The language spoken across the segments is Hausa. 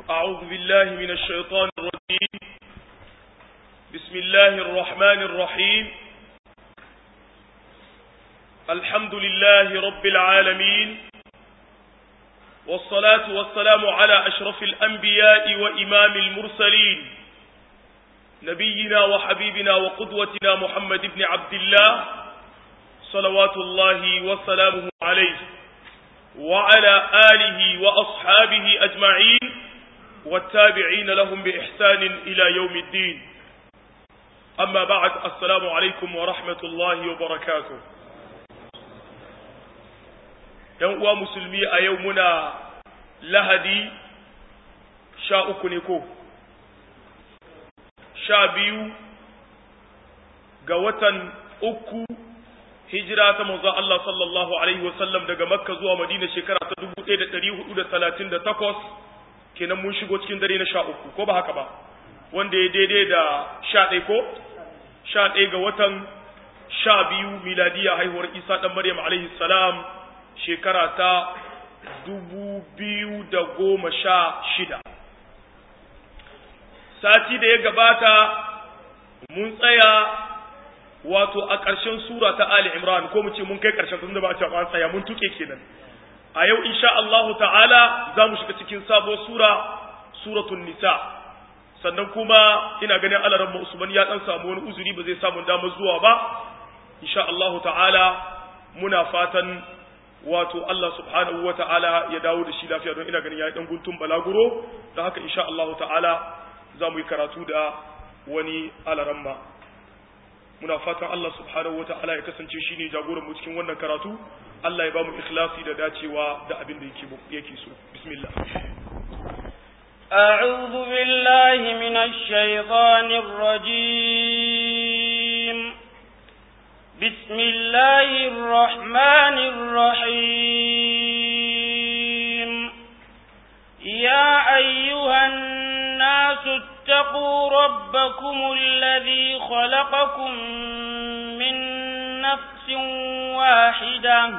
أعوذ بالله من الشيطان الرجيم بسم الله الرحمن الرحيم الحمد لله رب العالمين والصلاة والسلام على أشرف الأنبياء وإمام المرسلين نبينا وحبيبنا وقدوتنا محمد بن عبد الله صلوات الله وسلامه عليه وعلى آله وأصحابه أجمعين والتابعين لهم بإحسان إلى يوم الدين أما بعد السلام عليكم ورحمة الله وبركاته uwa musulmi a yau muna lahadi sha uku ne ko sha biyu ga watan uku hijira ta manzo Allah sallallahu alaihi wasallam daga makka zuwa madina shekara ta 1438 kenan mun shigo cikin dare na sha uku ko ba haka ba wanda ya daidai da sha ɗaya ko sha ɗaya ga watan sha biyu miladiya haihuwar isa ɗan maryam alaihi salam shekara ta dubu biyu da goma sha shida sati da ya gabata mun tsaya wato a ƙarshen sura ta Ali Imran ko mu ce mun kai ƙarshen tunda ba a ce an tsaya mun tuke kenan a yau insha Allahu ta'ala za mu shiga cikin sabo sura suratul nisa sannan kuma ina ganin alaran mu Usman ya dan samu wani uzuri ba zai samu damar zuwa ba insha Allahu ta'ala muna fatan wato Allah subhanahu wa ta'ala ya dawo da shi lafiya don ina ganin ya dan guntun balaguro da haka insha Allahu ta'ala za mu yi karatu da wani alaramma muna fatan Allah subhanahu wata'ala ya kasance shine jagoran mu cikin wannan karatu Allah ya ba mu ikhlasi da dacewa da abin da yake yake so bismillah أعوذ بالله من الشيطان الرجيم بسم الله الرحمن الرحيم يا أيها الناس اتقوا ربكم الذي خلقكم من نفس واحدة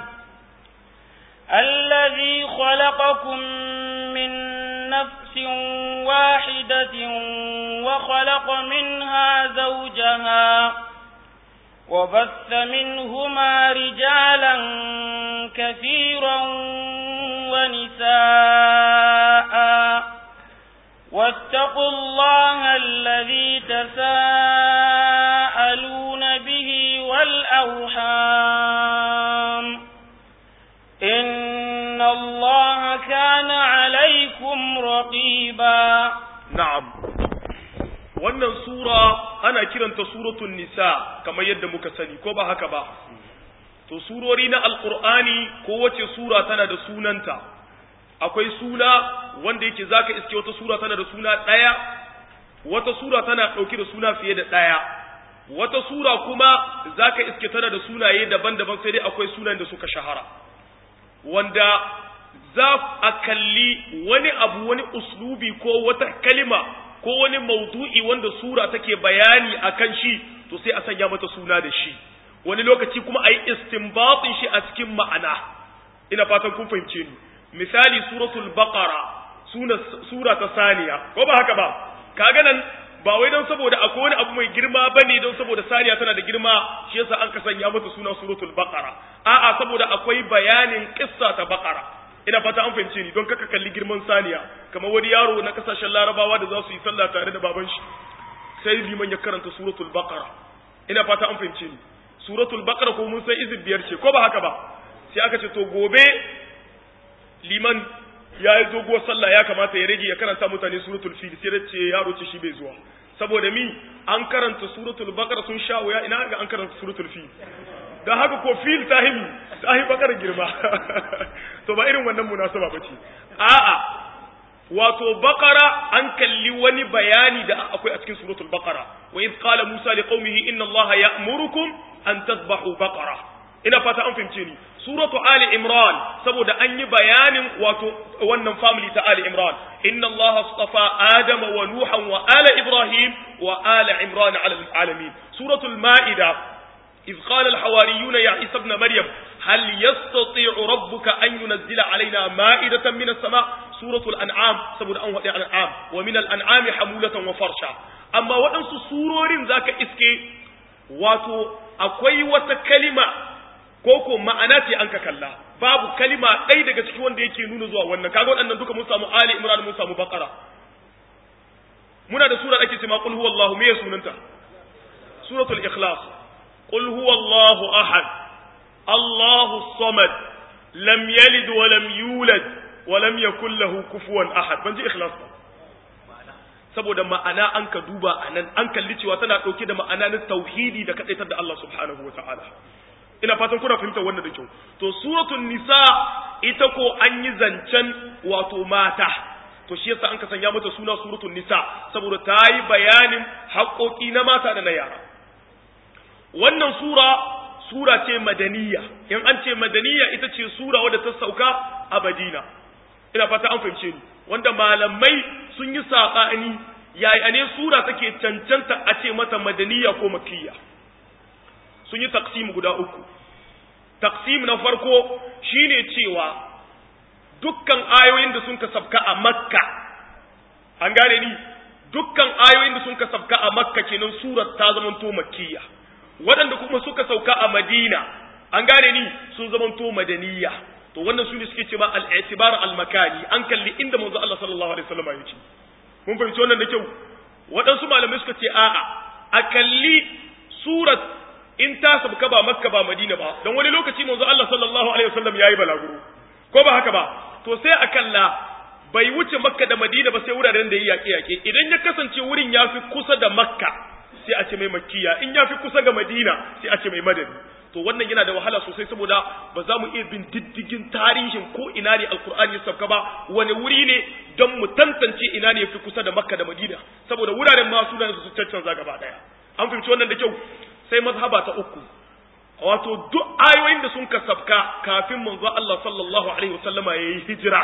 الذي خلقكم من نفس واحدة وخلق منها زوجها وبث منهما رجالا كثيرا ونساء واتقوا الله الذي تساءلون به والأرحام إن الله كان عليكم رقيبا نعم wannan sura ana kiranta suratul nisa kamar yadda muka sani ko ba haka ba to surori na alqur'ani ko wace sura tana da sunanta akwai suna wanda yake zaka iske wata sura tana da suna ɗaya wata sura tana ɗauke da suna fiye da ɗaya wata sura kuma zaka iske tana da sunaye daban-daban sai dai akwai sunan da suka shahara wanda za a kalli wani abu wani uslubi ko wata kalima ko wani maudu'i wanda sura take bayani akan shi to sai a sanya mata suna da shi wani lokaci kuma a yi istinbatin shi a cikin ma'ana ina fatan kun fahimce ni misali suratul baqara suna sura ta saniya ko ba haka ba kaga nan ba wai don saboda akwai wani abu mai girma bane don saboda saniya tana da girma shi yasa an ka sanya mata suna suratul baqara a'a saboda akwai bayanin kissa ta baqara ina fata an fahimce ni don kaka kalli girman saniya kamar wani yaro na kasashen larabawa da za su yi sallah tare da baban shi sai liman ya karanta suratul baqara ina fata an fahimce ni suratul baqara ko mun san izib biyar ce ko ba haka ba sai aka ce to gobe liman ya yi doguwar sallah ya kamata ya rage ya karanta mutane suratul fil sai da ce yaro ce shi bai zuwa saboda mi an karanta suratul baqara sun sha wuya ina ga an karanta suratul fil dan haka ko fil tahimi tahi bakar girma to ba irin wannan munasaba bace a'a wato baqara an kalli wani bayani da akwai a cikin suratul baqara wa id qala musa liqaumihi inna allaha ya'murukum an tadhbahu baqara ina fata an fahimce ni suratu ali imran saboda an yi bayanin wato wannan family ta ali imran inna allah astafa adama wa nuhan wa ala ibrahim wa ala imran ala alamin suratul maida إذ قال الحواريون يا عيسى ابن مريم هل يستطيع ربك أن ينزل علينا مائدة من السماء suratul an'am saboda an wadi an'am wa min al-an'ami hamulatan wa farsha amma waɗansu surorin zaka iske wato akwai wata kalima ko ko ma'ana ce an ka kalla babu kalima ɗaya daga ciki wanda yake nuna zuwa wannan kaga waɗannan duka mun samu ali imran mun samu baqara muna da sura ake cewa qul huwallahu me sunanta suratul ikhlas qul huwallahu ahad allahu samad lam yalid wa lam yulad wa lam yakul lahu kufuwan ahad ban ji ikhlas ba saboda ma'ana an ka duba anan an kalli cewa tana dauke da ma'ana na tauhidi da kadaitar da Allah subhanahu wa ta'ala ina fatan kuna fahimtar wannan da kyau to suratul nisa ita ko an yi zancen wato mata to shi yasa an ka sanya mata suna suratul nisa saboda ta yi bayanin haƙoƙi na mata da na yara wannan sura sura ce madaniya in an ce madaniya ita ce sura wadda ta sauka a madina ina fata an fahimce ni wanda malamai sun yi saɓani yaya ne sura take cancanta a ce mata madaniya ko makiyya sun yi taksim guda uku taksim na farko shine cewa dukkan ayoyin da sun ka sabka a makka an gane ni dukkan ayoyin da sun ka sabka a makka kenan surar ta zamanto makiyya waɗanda kuma suka sauka a madina an gane ni sun zamanto madaniya to wannan su ne suke cewa al-i'tibar al-makani an kalli inda manzo Allah sallallahu alaihi wasallam ya ce mun fahimci wannan da kyau waɗansu malamai suka ce a'a a kalli surat in ta sabka ba makka ba madina ba don wani lokaci manzo Allah sallallahu alaihi wasallam yayi balaguro ko ba haka ba to sai a kalla bai wuce makka da madina ba sai wuraren da ya yaƙe yaƙe idan ya kasance wurin ya fi kusa da makka sai a ce mai makkiya in ya fi kusa ga madina sai a ce mai madani to wannan yana da wahala sosai saboda ba za mu iya bin diddigin tarihin ko ina ne alkur'ani ya sauka ba wani wuri ne don mu tantance ina ne ya fi kusa da makka da madina saboda wuraren ma sunan su cancanza gaba daya an fahimci wannan da kyau sai mazhaba ta uku wato duk ayoyin da sun ka sabka kafin manzo Allah sallallahu alaihi wasallama yayi hijira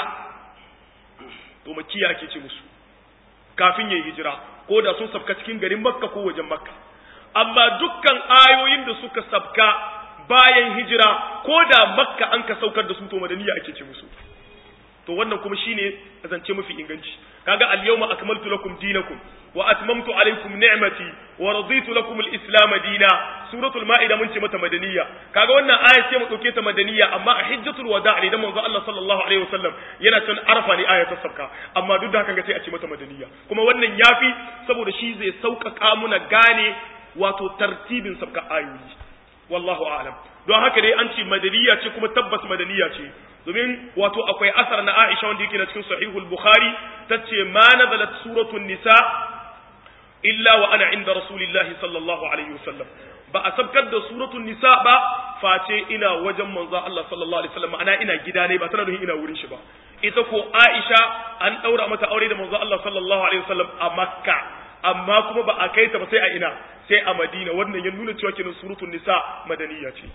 to makiya ake ce musu kafin yayi hijira ko da sun sabka cikin garin makka ko wajen makka amma dukkan ayoyin da suka sabka bayan hijira ko da makka an ka saukar da su to madaniya ake ce musu to wannan kuma shine zance mafi inganci kaga al-yawma akmaltu lakum dinakum wa atmamtu alaykum ni'mati wa raditu lakum al-islam dina suratul maida mun ce mata madaniya kaga wannan aya ce mu dauke ta madaniya amma a hijjatul wada' ne da manzo Allah sallallahu alaihi wasallam yana can arfa ne aya ta sabka amma duk da haka ga sai a ce mata madaniya kuma wannan yafi saboda shi zai sauƙaƙa muna gane wato tartibin sabka ayoyi wallahu a'lam don haka dai an ce madaniya ce kuma tabbas madaniya ce domin wato akwai asar na Aisha wanda yake na cikin sahihul Bukhari tace ma nazalat suratul nisa illa wa ana inda rasulillahi sallallahu alaihi wasallam ba a sabkar da suratul nisa ba face ina wajen manzo Allah sallallahu alaihi wasallam ana ina gida ne ba tana nufin ina wurin shi ba ita ko Aisha an daura mata aure da manzo Allah sallallahu alaihi wasallam a Makka amma kuma ba a kai ta ba sai a ina sai a Madina wannan ya nuna cewa kenan suratul nisa madaniya ce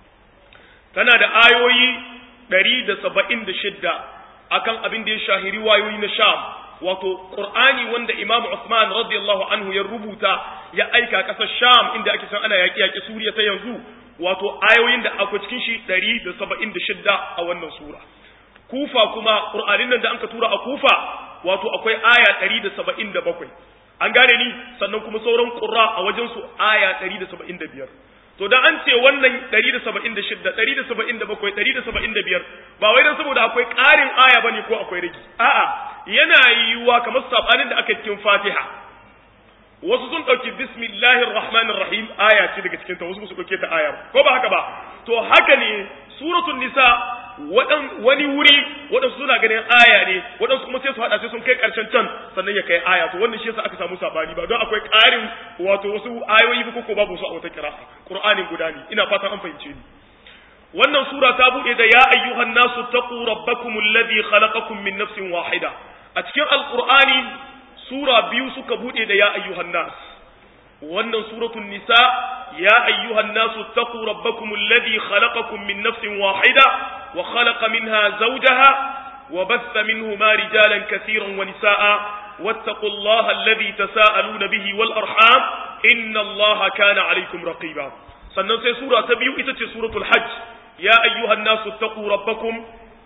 tana da ayoyi ɗari da saba'in da shidda akan abin da ya shahiri wayoyi na sham wato qur'ani wanda imam usman radiyallahu anhu ya rubuta ya aika ƙasar sham inda ake san ana yaƙi yaƙi suriya ta yanzu wato ayoyin da akwai cikin shi ɗari da saba'in da shidda a wannan sura kufa kuma qur'anin nan da anka tura a kufa wato akwai aya ɗari da saba'in da bakwai an gane ni sannan kuma sauran ƙura a wajen su aya ɗari da saba'in da biyar to da an ce wannan 176 177 175 ba wai dan saboda akwai ƙarin aya bane ko akwai rigi a'a yana yiwuwa kamar sabanin da aka cikin Fatiha wasu sun dauki bismillahir rahmanir rahim aya ce daga cikin ta wasu su dauke ta aya ko ba haka ba to haka ne suratul nisa wadan wani wuri wadan suna ganin aya ne wadan kuma sai su hada sai sun kai karshen can sannan ya kai aya to wannan shi yasa aka samu sabani ba don akwai ƙarin wato wasu ayoyi ko ko babu su a wata kira'a qur'anin guda ne ina fatan an fahimce ni wannan sura ta bude da ya ayyuhan nasu taqu rabbakum alladhi khalaqakum min nafsin wahida a cikin alqur'ani sura biyu suka bude da ya ayyuhan nas wannan suratul nisa ya ayyuhan nasu taqu rabbakum alladhi khalaqakum min nafsin wahida wa khalaqa minha zawjaha wa batha minhuma rijalan katiran wa nisaa واتقوا الله الذي تساءلون به والأرحام إن الله كان عليكم رقيبا sannan sai sura ta biyu ita ce suratul hajj ya ayyuhan nasu taqu rabbakum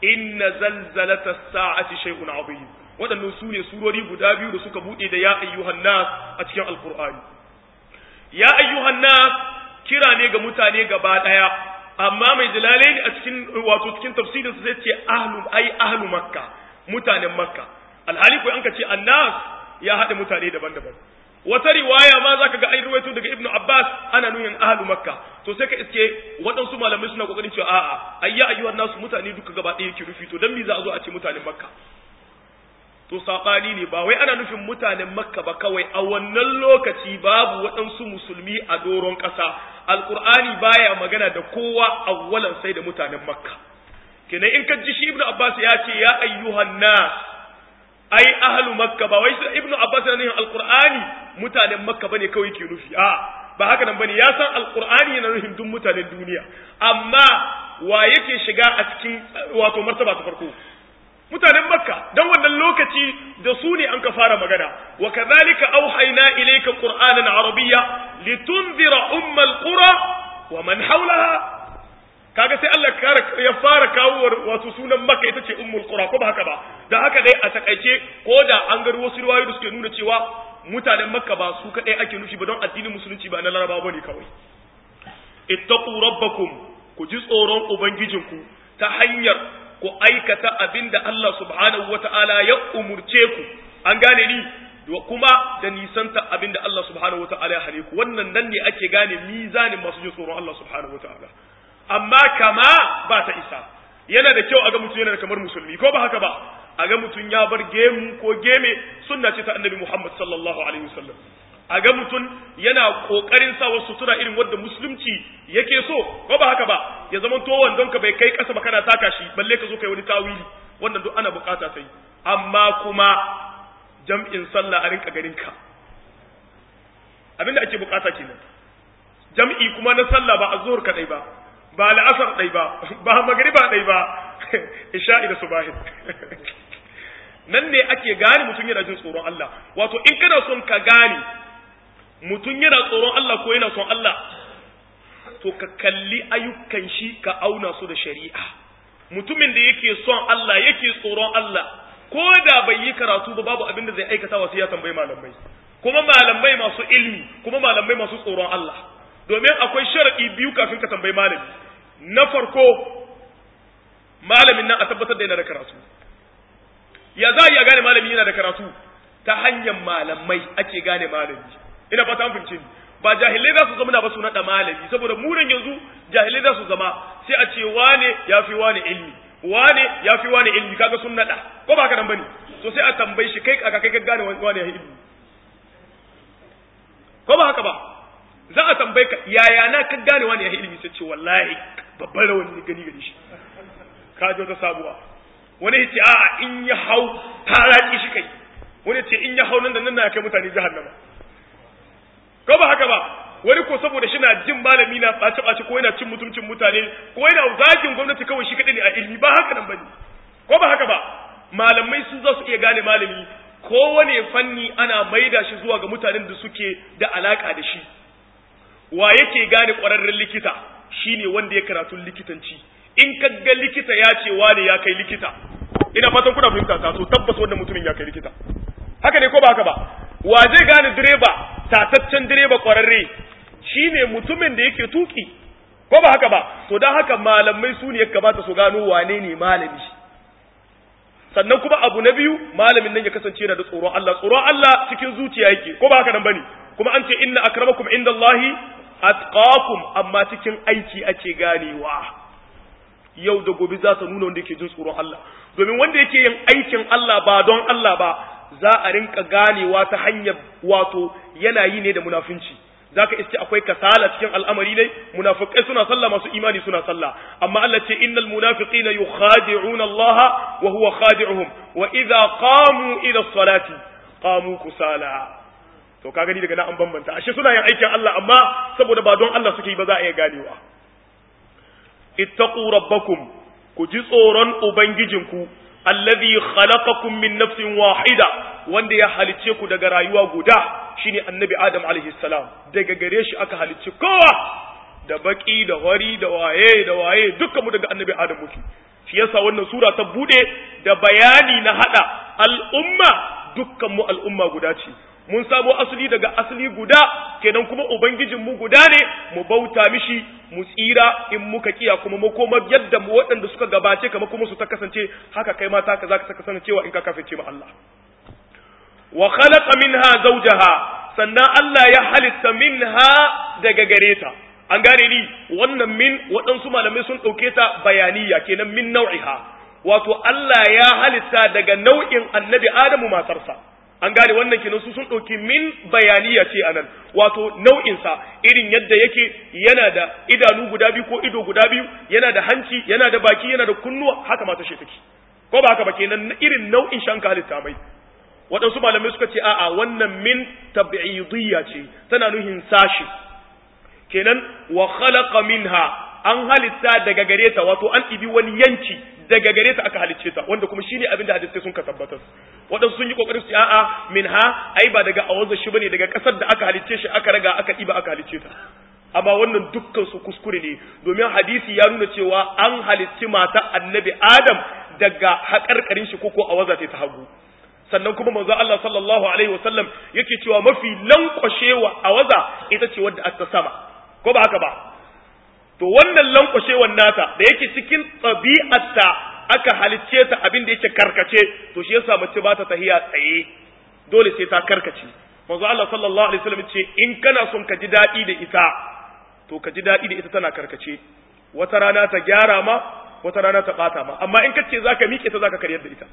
inna zalzalata sa'ati shay'un azim waɗannan su ne surori guda biyu da suka buɗe da ya ayyuhan nas a cikin alqur'ani ya ayyuhan nas kira ne ga mutane gaba ɗaya amma mai jalalaini a cikin wato cikin tafsirin zai ce ahlu ai ahlu makka mutanen makka alhali ko an ka ce annas ya haɗa mutane daban-daban wata riwaya ma zaka ga ai ruwaito daga ibnu abbas ana nuyin ahlu makka to sai ka iske waɗansu malamai suna kokarin cewa a'a ayya ayyuhan nasu mutane duka gaba ɗaya yake rufi to dan me za a zo a ce mutanen makka to sabani ne ba wai ana nufin mutanen makka ba kawai a wannan lokaci babu waɗansu musulmi a doron ƙasa alqur'ani baya magana da kowa awwalan sai da mutanen makka kenan in ka ji shi ibnu abbas ya ce ya ayyuhan nas ai ahlu makka ba wai ibnu abbas ne alqur'ani mutanen makka bane kawai ke nufi a ba haka nan bane ya san alqur'ani yana nufin duk mutanen duniya amma wa yake shiga a cikin wato martaba ta farko mutanen makka dan wannan lokaci da su ne an ka fara magana wa kadhalika auhayna ilayka qur'anan arabiyya litunzira ummal qura wa man hawlaha kaga sai Allah ya fara kawo wato sunan Makka ita ce Ummul Qura ko ba haka ba da haka dai a takaice ko da an ga wasu riwayoyi da suke nuna cewa mutanen Makka ba su kadai ake nufi ba don addinin musulunci ba na Larabawa bane kawai ittaqu rabbakum ku ji tsoron ubangijinku ta hanyar ku aikata abinda Allah subhanahu wata'ala ya umurce ku an gane ni kuma da nisanta abinda Allah subhanahu wata'ala ya hane ku wannan nan ne ake gane mizanin masu jin tsoron Allah subhanahu wata'ala amma kama ba ta isa yana da kyau a ga mutum yana da kamar musulmi ko ba haka ba a ga mutum ya bar gemu ko geme sunna ce ta annabi Muhammad sallallahu alaihi wasallam a ga mutum yana kokarin sa wasu sutura irin wanda musulunci yake so ko ba haka ba ya zama to wandon ka bai kai kasa ba kana taka shi balle ka zo kai wani tawili wannan duk ana bukata sai amma kuma jam'in sallah a rinka ganin ka abinda ake bukata kenan jam'i kuma na sallah ba azhur kadai ba ba la'asar ɗai ba ba magariba ɗai ba isha'i da subahin nan ne ake gane mutum yana jin tsoron Allah wato in kana son ka gane mutum yana tsoron Allah ko yana son Allah to ka kalli ayyukan shi ka auna su da shari'a mutumin da yake son Allah yake tsoron Allah ko da bai yi karatu ba babu abin da zai aikata wasu ya tambayi malamai kuma malamai masu ilmi kuma malamai masu tsoron Allah domin akwai sharaɗi biyu kafin ka tambayi malami na farko malamin nan a tabbatar da yana da karatu ya za a gane malami yana da karatu ta hanyar malamai ake gane malami ina fata an fahimce ni ba jahilai za su zama na ba su naɗa malami saboda munan yanzu jahilai za su zama sai a ce wane ya fi wane ilmi wane ya fi wane ilmi kaga sun naɗa ko ba haka nan bane so sai a tambayi shi kai aka kai ka gane wane ya ilmi ko ba haka ba za a tambaye ka yaya na ka gane wani ya ilimi sai ce wallahi babban rawani ne gani gani shi ka ji wata sabuwa wani ya ce a in ya hau taraki shi kai wani ya ce in ya hau nan da nan na kai mutane jahannama ko ba haka ba wani ko saboda shi na jin malami na ɓace ɓace ko yana cin mutuncin mutane ko yana zagin gwamnati kawai shi kaɗai ne a ilimi ba haka nan bane ko ba haka ba malamai su za su iya gane malami kowane fanni ana maida shi zuwa ga mutanen da suke da alaka da shi wa yake gane ƙwararren likita shine wanda ya karatu likitanci in ka ga likita ya ce wane ya kai likita ina fatan kuna fahimta ta so tabbas wannan mutumin ya kai likita haka ne ko ba haka ba wa zai gane direba tataccen direba ƙwararre shine mutumin da yake tuki ko ba haka ba to dan haka malamai su ne ya kamata su gano wane ne malami sannan kuma abu na biyu malamin nan ya kasance yana da tsoron Allah tsoron Allah cikin zuciya yake ko ba haka nan bane kuma an ce inna akramakum indallahi atqakum amma cikin aiki ake ganewa yau da gobe za ta nuna wanda yake jin tsoron Allah domin wanda yake yin aikin Allah ba don Allah ba za a rinka ganewa ta hanyar wato yana yi ne da munafunci zaka iske akwai kasala cikin al'amari ne munafikai suna sallah masu imani suna sallah amma Allah ce innal munafiqina yukhadi'una Allah wa huwa khadi'uhum wa idza qamu ila salati qamu kusala to ka gani daga nan an bambanta ashe suna yin aikin Allah amma saboda ba don Allah suke yi ba za a iya ganewa ittaqu rabbakum ku ji tsoron ubangijinku alladhi khalaqakum min nafsin wahida wanda ya halice ku daga rayuwa guda shine annabi adam alaihi salam daga gare shi aka halicci kowa da baki da wari da waye da waye dukkan mu daga annabi adam muke shi yasa wannan sura ta bude da bayani na hada al'umma dukkan mu al'umma guda ce mun samo asali daga asali guda kenan kuma ubangijin mu guda ne mu bauta mishi mu tsira in muka kiya kuma mu koma yadda mu waɗanda suka gabace kama kuma su ta kasance haka kai mata ka zaka kasance cewa in ka kafirce ma Allah wa khalaqa minha zawjaha sannan Allah ya halitta minha daga gare ta an gane ni wannan min waɗansu malamai sun ɗauke ta bayaniya kenan min nau'iha wato Allah ya halitta daga nau'in annabi Adamu matarsa an gane wannan kenan su sun ɗauki min bayaniya ce anan wato nau'insa irin yadda yake yana da idanu guda biyu ko ido guda biyu yana da hanci yana da baki yana da kunnuwa haka mata shi take ko ba haka ba kenan irin nau'in shanka halitta mai waɗansu malamai suka ce a'a wannan min tab'idiyya ce tana nuhin sashi kenan wa khalaqa minha an halitta daga gare ta wato an ibi wani yanki daga gare ta aka halicce ta wanda kuma shine abin da hadisi sun ka tabbatar waɗansu sun yi kokarin su a'a minha ai ba daga awazar shi bane daga kasar da aka halicce shi aka raga aka iba aka halicce ta amma wannan dukkan su kuskure ne domin hadisi ya nuna cewa an halicci mata annabi adam daga haƙarƙarin shi koko awaza ta hagu sannan kuma manzo Allah sallallahu alaihi wasallam yake cewa mafi lankwashewa awaza ita ce wadda aka sama ko ba haka ba to wannan lankwashewan nata da yake cikin ɗabi'arta aka halicce ta abin da yake karkace to shi yasa mace ba ta tahiya tsaye dole sai ta karkace manzo Allah sallallahu alaihi wasallam ce in kana son ka ji daɗi da ita to ka ji daɗi da ita tana karkace wata rana ta gyara ma wata rana ta bata ma amma in kace zaka miƙe ta zaka karyar da ita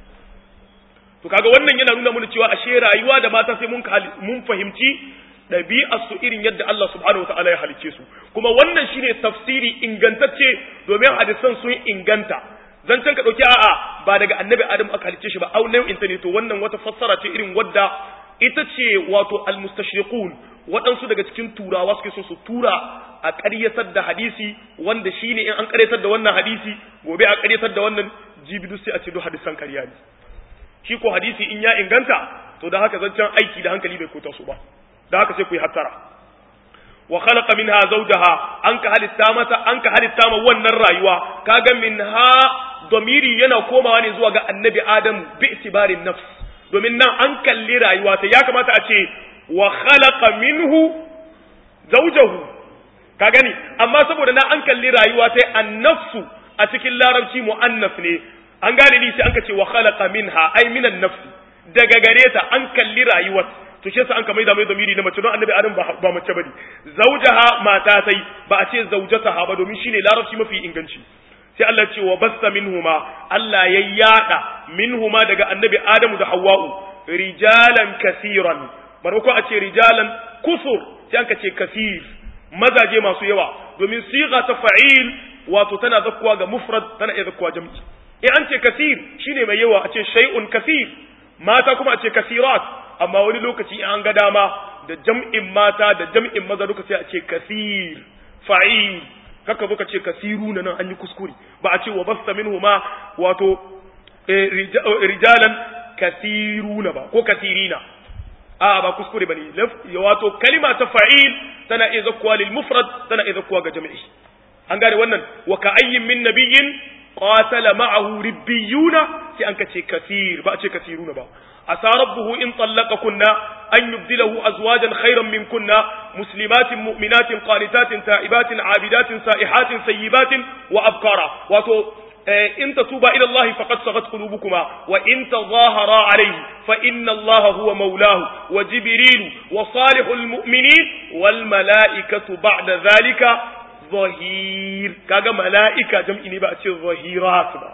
to kaga wannan yana nuna mana cewa ashe rayuwa da mata sai mun mun fahimci ɗabi'ar su irin yadda Allah subhanahu wataala ya halicce su kuma wannan shine tafsiri ingantacce domin hadisan sun inganta zancen ka dauki a'a ba daga annabi adam aka halicce shi ba au nau'in ta ne to wannan wata fassara ce irin wadda ita ce wato almustashriqun waɗansu daga cikin turawa suke so su tura a ƙaryatar da hadisi wanda shine in an ƙaryatar da wannan hadisi gobe a ƙaryatar da wannan jibidu sai a ce duk hadisan ƙarya ne shi ko hadisi in ya inganta to da haka zancen aiki da hankali bai kota su ba da haka sai ku yi hattara wa khalaqa minha zawjaha an ka halitta mata an ka halitta ma wannan rayuwa kaga minha domiri yana komawa ne zuwa ga annabi adam bi itibarin nafs domin nan an kalli rayuwa ta ya kamata a ce wa khalaqa minhu zawjahu ka gani amma saboda na an kalli rayuwa ta annafsu a cikin larabci muannas ne an gane ni sai an ka ce wa khalaqa minha ay minan nafsi daga gare ta an kalli rayuwar to shi yasa an kamar da mai zamiri na mace don annabi adam ba mace bane zawjaha mata sai ba a ce zawjataha ba domin shine larabci mafi inganci sai Allah ce wa basta minhuma Allah ya yada minhuma daga annabi adamu da hawwa'u rijalan kasiran barko a ce rijalan kusur sai an ka ce kasir mazaje masu yawa domin siga ta fa'il wato tana zakkuwa ga mufrad tana iya zakkuwa jam'i in an ce kasir shine mai yawa a ce shay'un kasir mata kuma a ce kasirat amma wani lokaci in an ga dama da jam'in mata da jam'in maza duka sai a ce kasir fa'il kaka zo ka ce kasiru na nan an yi kuskure ba a ce wa basta minhuma wato rijalan kasiruna ba ko kasirina a ba kuskure bane wato kalima ta fa'il tana iya zakkuwa lil mufrad tana iya zakkuwa ga jami'i an gane wannan wa ka ayyin min nabiyyin qatala ma'ahu ribbiyuna sai an kace kasir ba a ce kasiruna ba asa rabbuhu in kunna an yubdilahu azwajan khayran min kunna muslimatin mu'minatin qanitatin ta'ibatin abidatin sa'ihatin sayyibatin wa abkara wato in tatuba ila Allah faqad sagat qulubukuma wa in tadhahara alayhi fa inna Allah huwa mawlahu wa jibril wa salihul mu'minin wal mala'ikatu ba'da dhalika zahir kaga mala'ika jam'i ne ba a ce zahirat ba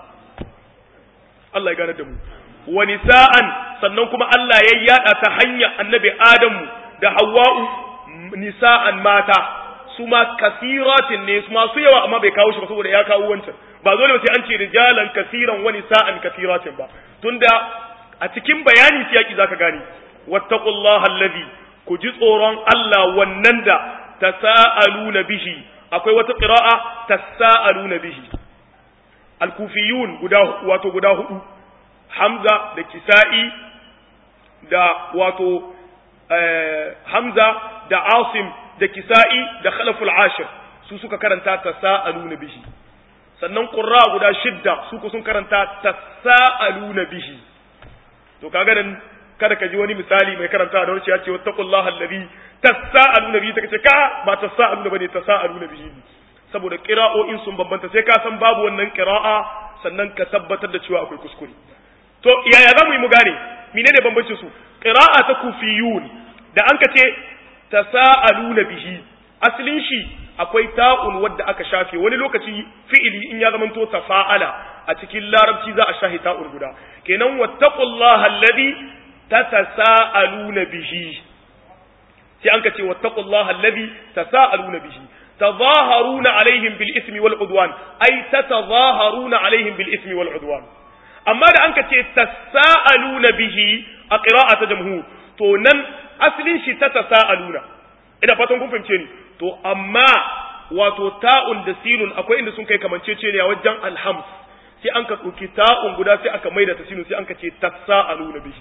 Allah ya gane da mu wa nisa'an sannan kuma Allah ya yada ta hanya annabi Adamu da Hawwa'u nisa'an mata su ma kasiratin ne su masu yawa amma bai kawo shi ba saboda ya kawo wancan ba dole sai an ce rijalan kasiran wa nisa'an kasiratin ba tunda a cikin bayani siyaki zaka gane wattaqullaha allazi ku ji tsoron Allah wannan da tasaaluna bihi akwai wata qira'a tasaaluna bihi al-kufiyun guda wato guda hudu Hamza da Kisa'i da wato Hamza da Asim da Kisa'i da Khalaful Ashir su suka karanta ta sa'aluna bihi sannan qurra guda shidda su ku sun karanta tasaaluna bihi to kaga nan kada ka ji wani misali mai karanta da wani ya ce wattaqullaha allazi tasaaluna bihi take ce ka ba tasaaluna bane tasaaluna bihi saboda qira'o'in sun bambanta sai ka san babu wannan qira'a sannan ka tabbatar da cewa akwai kuskure to yaya za mu yi mu gane menene bambancin su qira'a ta kufiyun da an ka ce tasaaluna bihi asalin shi akwai ta'un wadda aka shafe wani lokaci fi'ili in ya zamanto tafa'ala a cikin larabci za a shafe ta'un guda kenan wattaqullaha alladhi tatasaaluna bihi sai an ka ce wattaqullaha alladhi tasaaluna bihi تظاهرون عليهم بالإثم والعدوان أي تتظاهرون عليهم بالإثم والعدوان أما da anka ce tasaaluna bihi a qira'ata jamhur to nan asalin shi ta tasaaluna ina fatan kun fahimce ni to amma wato ta'un da sinun akwai inda sun kai kamancece ne a wajen alhams sai an ka ɗauki ta'un guda sai aka maida ta sinun sai an ka ce tasaaluna bihi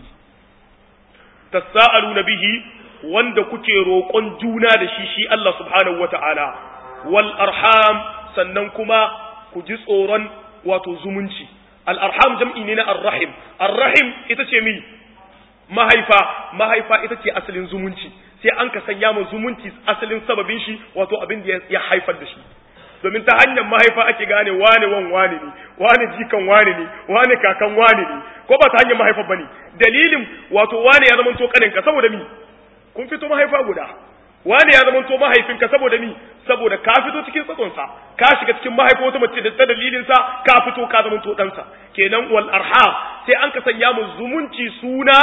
tasaaluna bihi wanda kuke roƙon juna da shi shi Allah subhanahu wata'ala wal arham sannan kuma ku ji tsoron wato zumunci al arham jam'i ne na arrahim arrahim ita ce mi mahaifa mahaifa ita ce asalin zumunci sai an ka sanya mu zumunci asalin sababin shi wato abin da ya haifar da shi domin ta hanyar mahaifa ake gane wane wan wane ne wane jikan wane ne wane kakan wane ne ko ba ta hanyar mahaifa bane dalilin wato wane ya zama to kaninka saboda mi kun fito mahaifa guda wani ya zama to mahaifinka saboda mi saboda ka fito cikin tsatsonsa ka shiga cikin mahaifa wata mace da ta dalilinsa ka fito ka zama to ɗansa kenan wal arham sai an ka sanya mu zumunci suna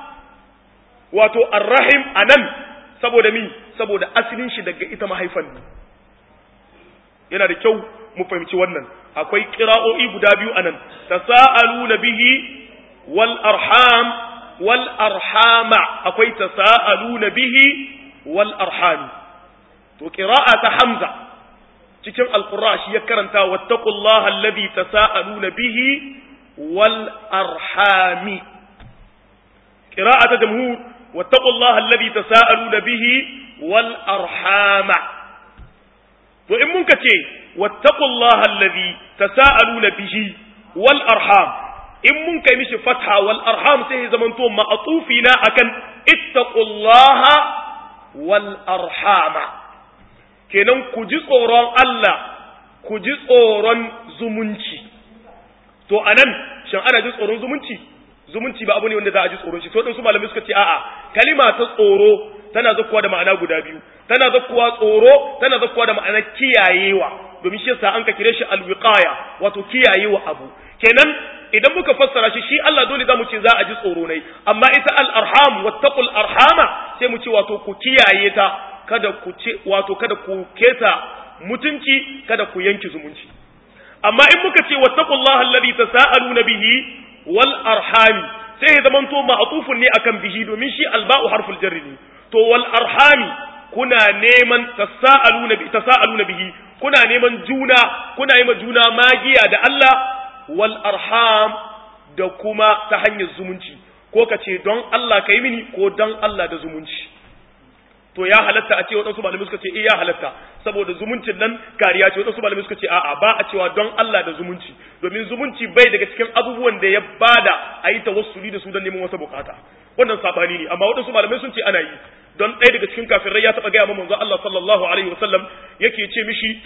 wato arrahim anan saboda mi saboda asalin shi daga ita mahaifan ne yana da kyau mu fahimci wannan akwai qira'o'i guda biyu anan tasaaluna bihi wal arham wal arhama akwai tasaaluna bihi wal arhami to qira'a ta hamza cikin alqur'a shi ya karanta wattaqullaha alladhi tasaaluna bihi wal arhami qira'a ta jamhur wattaqullaha alladhi tasaaluna bihi wal arhama to in mun ka ce wattaqullaha alladhi tasaaluna bihi wal arham in mun kai mishi fatha wal arham sai ya zamanto ma'atufi na akan ittaqullaha wal arhama kenan ku ji tsoron Allah ku ji tsoron zumunci to anan shin ana ji tsoron zumunci zumunci ba abu ne wanda za a ji tsoron shi to din su malamai suka ce a'a kalima ta tsoro tana zakkuwa da ma'ana guda biyu tana zakkuwa tsoro tana zakkuwa da ma'ana kiyayewa domin shi yasa an ka kire shi alwiqaya wato kiyayewa abu kenan idan muka fassara shi shi Allah dole zamu ce za a ji tsoro ne amma ita al-arham wattaqul arhama sai mu ce wato ku kiyaye ta kada ku ce wato kada ku keta mutunci kada ku yanki zumunci amma in muka ce wattaqullaha alladhi tasaaluna bihi wal arhami sai ya zamanto ma'tufun ne akan bihi domin shi alba'u harful jarri ne to wal arhami kuna neman tasaaluna bi tasaaluna bihi kuna neman juna kuna yi ma juna magiya da Allah wal arham da kuma ta hanyar zumunci ko ka ce don Allah ka yi mini ko don Allah da zumunci to ya halatta a ce waɗansu malamai suka ce eh ya halatta saboda zumuncin nan kariya ce waɗansu malamai suka ce a'a ba a cewa don Allah da zumunci domin zumunci bai daga cikin abubuwan da ya bada a yi tawassuli da su don neman wata bukata wannan sabani ne amma waɗansu malamai sun ce ana yi don ɗaya daga cikin kafirai ya taɓa gaya ma manzo Allah sallallahu alaihi wasallam yake ce mishi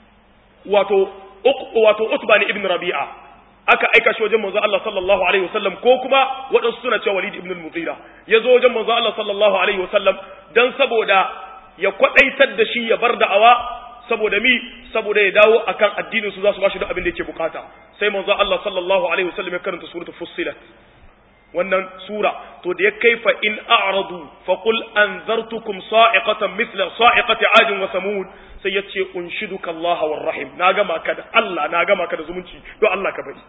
wato wato Utba ibn Rabi'a aka aika shi wajen manzo Allah sallallahu alaihi wasallam ko kuma waɗansu suna cewa Walid ibn al-Mughira ya zo wajen manzo Allah sallallahu alaihi wasallam dan saboda ya kwadaitar da shi ya bar da'awa saboda mi saboda ya dawo akan addinin su za su bashi duk abin da yake bukata sai manzo Allah sallallahu alaihi wasallam ya karanta suratul fussilat wannan sura to da ya kaifa in a'radu fa qul anzartukum sa'iqatan mithla sa'iqati 'ad wa samud sai ya ce unshiduka Allah war rahim na gama ka da Allah na gama ka da zumunci don Allah ka bari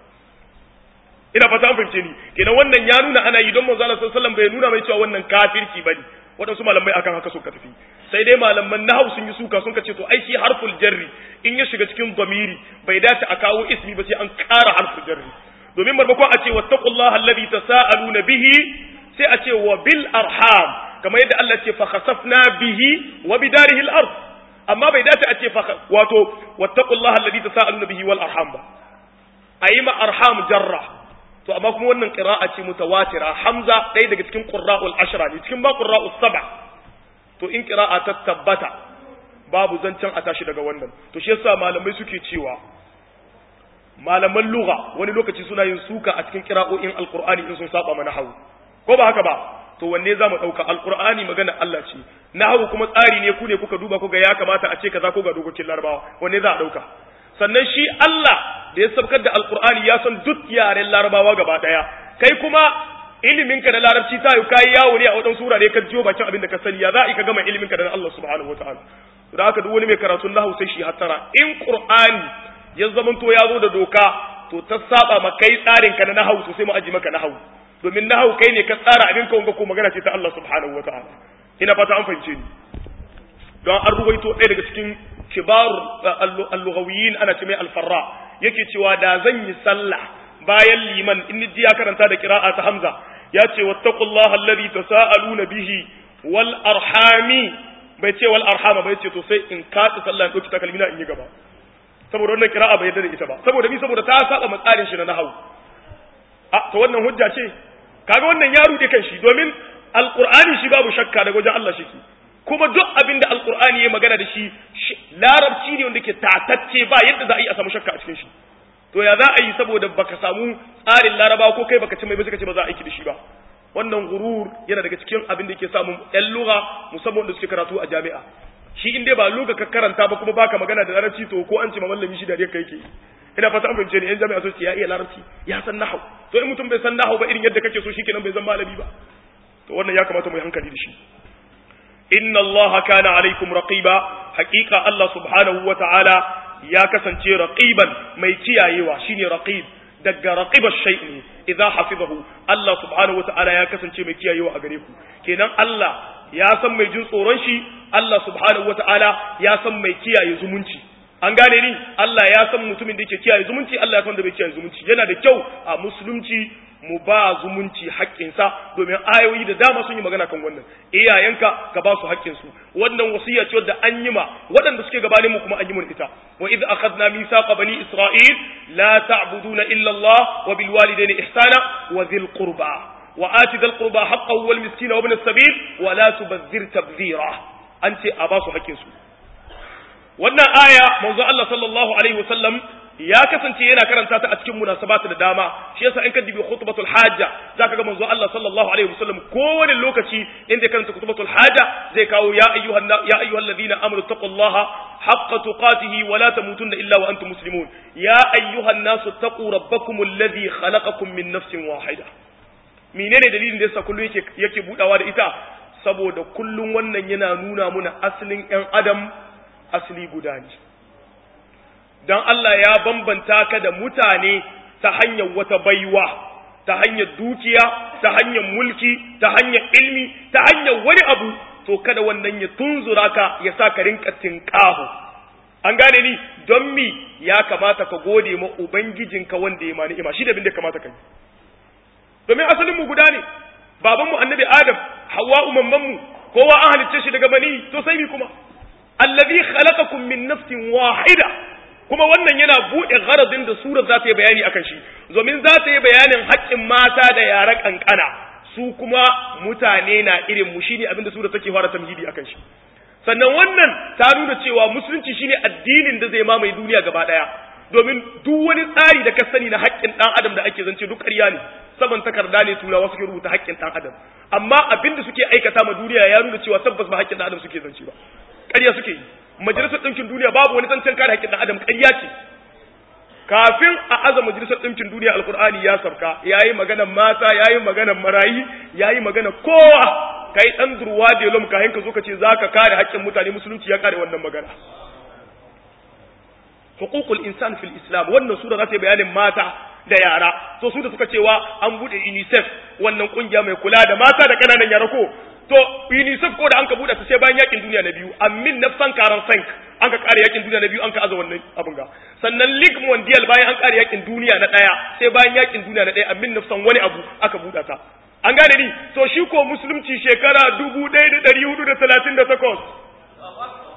ina fata an fahimce ni kenan wannan ya nuna ana yi don manzo Allah sallallahu alaihi wasallam bai nuna mai cewa wannan kafirci bane waɗansu malamai akan haka suka tafi sai dai malaman nahau sun yi suka sun ce to ai shi harful jarri in ya shiga cikin zamiri bai dace a kawo ismi ba sai an ƙara harful jarri domin maimakon a ce wattaqullaha alladhi tasaaluna bihi sai a ce wa bil arham kamar yadda Allah ce fa khasafna bihi wa bidarihi al-ard amma bai dace a ce fa wato wattaqullaha alladhi tasaaluna bihi wal arham ba ayi ma arham jarra to amma kuma wannan qira'a ce mutawatira hamza ɗaya daga cikin qurra'ul ashra ne cikin ba qurra'us sab'a to in qira'a ta tabbata babu zancen a tashi daga wannan to shi yasa malamai suke cewa malaman lugha wani lokaci suna yin suka a cikin qira'o'in alqur'ani in sun saba mana hawu ko ba haka ba to wanne za mu ɗauka alƙur'ani magana Allah ce nahawu kuma tsari ne ku ne kuka duba kuga ya kamata a ce kaza ko ga dokokin larabawa wanne za a ɗauka sannan shi Allah da ya sabkar da alƙur'ani ya san duk yaren larabawa gaba ɗaya kai kuma iliminka da larabci ta yi kayi yawo ne a wadan sura ne ka jiyo bakin abin da ka sani ya za a ka gama iliminka da Allah subhanahu wataala da haka duk wani mai karatun nahawu sai shi hattara in qur'ani ya zamanto ya zo da doka to ta saba ma kai tsarin ka na nahawu to sai mu aji maka nahawu domin nahawu kai ne ka tsara abin ka wanga ko magana ce ta Allah subhanahu wataala ina fata an fahimce ni don an ruwaito ɗaya daga cikin kibar al-lughawiyin ana ce mai al-farra yake cewa da zan yi sallah bayan liman in ji ya karanta da kira'a ta hamza ya ce wattaqullaha alladhi tasaaluna bihi wal arhami bai ce wal arhama bai ce to sai in katsa sallah in dauki takalmina in yi gaba saboda wannan kira'a bai yarda da ita ba saboda bi saboda ta saba matsarin shi na nahwu a to wannan hujja ce kaga wannan ya rude kan shi domin alqur'ani shi babu shakka daga wajen Allah shike kuma duk abin da alqur'ani ya magana da shi larabci ne wanda ke tatacce ba yadda za a yi a samu shakka a cikin shi to ya za a yi saboda baka samu tsarin laraba ko kai baka ci mai ba suka ce ba za a aiki da shi ba wannan gurur yana daga cikin abin da yake samun yan lugha musamman wanda suke karatu a jami'a shi in dai ba lugha ka karanta ba kuma baka magana da larabci to ko an ce ma mallami shi da kai yake ina fata an fahimce ni yan jami'a so ya iya larabci ya san nahau to in mutum bai san nahau ba irin yadda kake so shikenan bai zan malami ba to wannan ya kamata mu yi hankali da shi inna Allah kana alaikum raqiba haqiqa Allah subhanahu wa ta'ala ya kasance raqiban mai kiyayewa shine raqib daga raqiba shay'in idza hafizahu Allah subhanahu wa ta'ala ya kasance mai kiyayewa a gare ku kenan Allah ya san mai jin tsoron shi Allah subhanahu wa ta'ala ya san mai kiyaye zumunci an gane ni Allah ya san mutumin da yake kiyaye zumunci Allah ya san da bai kiyaye zumunci yana da kyau a musulunci mu ba zumunci haƙƙinsa domin ayoyi da dama sun yi magana kan wannan iyayenka ka ba su haƙƙinsu wannan wasiya ce wadda an yi ma waɗanda suke gabanin mu kuma an yi mun ita wa idh akhadna mithaqa bani isra'il la ta'buduna illa Allah wa bil walidayni ihsana wa dhil qurba wa ati dhil qurba haqqahu wal miskina wa ibn as-sabil wa la tubadhir tabdhira an ce a ba su haƙƙinsu wannan aya manzo Allah sallallahu alaihi wasallam ya kasance yana karanta ta a cikin munasabata da dama shi yasa in ka dibi khutbatul hajja zaka ga manzo Allah sallallahu alaihi wasallam kowane lokaci inda karanta khutbatul hajja zai kawo ya ayyuhan ya ayyuhal ladina amanu taqullaha haqqa tuqatihi wa la tamutunna illa wa antum muslimun ya ayyuhan nasu taqu rabbakum alladhi khalaqakum min nafsin wahida menene dalilin da yasa kullu yake yake budawa da ita saboda kullun wannan yana nuna muna asalin yan adam asali guda ne don Allah ya bambanta ka da mutane ta hanyar wata baiwa ta hanyar dukiya ta hanyar mulki ta hanyar ilmi ta hanyar wani abu to kada wannan ya tunzura ka ya sa ka rinka tinkaho an gane ni don mi ya kamata ka gode ma ubangijinka wanda ya mani ima shi da bin da kamata ka yi domin asalin mu guda ne babanmu annabi adam hawa umamman mu kowa an halicce shi daga bani to sai mi kuma allazi khalaqakum min nafsin wahida kuma wannan yana buɗe gharazin da sura za ta yi bayani akan shi domin za ta yi bayanin haƙƙin mata da yara kankana su kuma mutane na irin mu shine abinda sura take fara tamhidi akan shi sannan wannan ta nuna cewa musulunci shine addinin da zai mamaye duniya gaba daya domin duk wani tsari da ka sani na haƙƙin ɗan adam da ake zance duk ƙarya ne saban takarda ne turawa suke rubuta haƙƙin ɗan adam amma abinda suke aikata ma duniya ya nuna cewa tabbas ba haƙƙin ɗan adam suke zance ba ƙarya suke yi majalisar ɗinkin duniya babu wani zancen kare haƙƙin ɗan adam ƙarya ce kafin a aza majalisar ɗinkin duniya alkur'ani ya sabka ya yi maganar mata ya yi maganar marayi ya yi maganar kowa ka yi ɗan durwa da yalom kayan ka zo ka ce za ka kare haƙƙin mutane musulunci ya kare wannan magana hukukul insan fil islam wannan sura za ta yi bayanin mata da yara to su da suka cewa an buɗe unicef wannan ƙungiya mai kula da mata da ƙananan yara ko to unicef ko da an ka buɗe ta sai bayan yakin duniya na biyu amin nafsan karan sank an ka kare yakin duniya na biyu an ka aza wannan abin ga sannan league mondial bayan an kare yakin duniya na ɗaya sai bayan yakin duniya na ɗaya amin nafsan wani abu aka buɗe ta an gane ni to shi ko musulunci shekara dubu ɗaya da ɗari hudu da talatin da takwas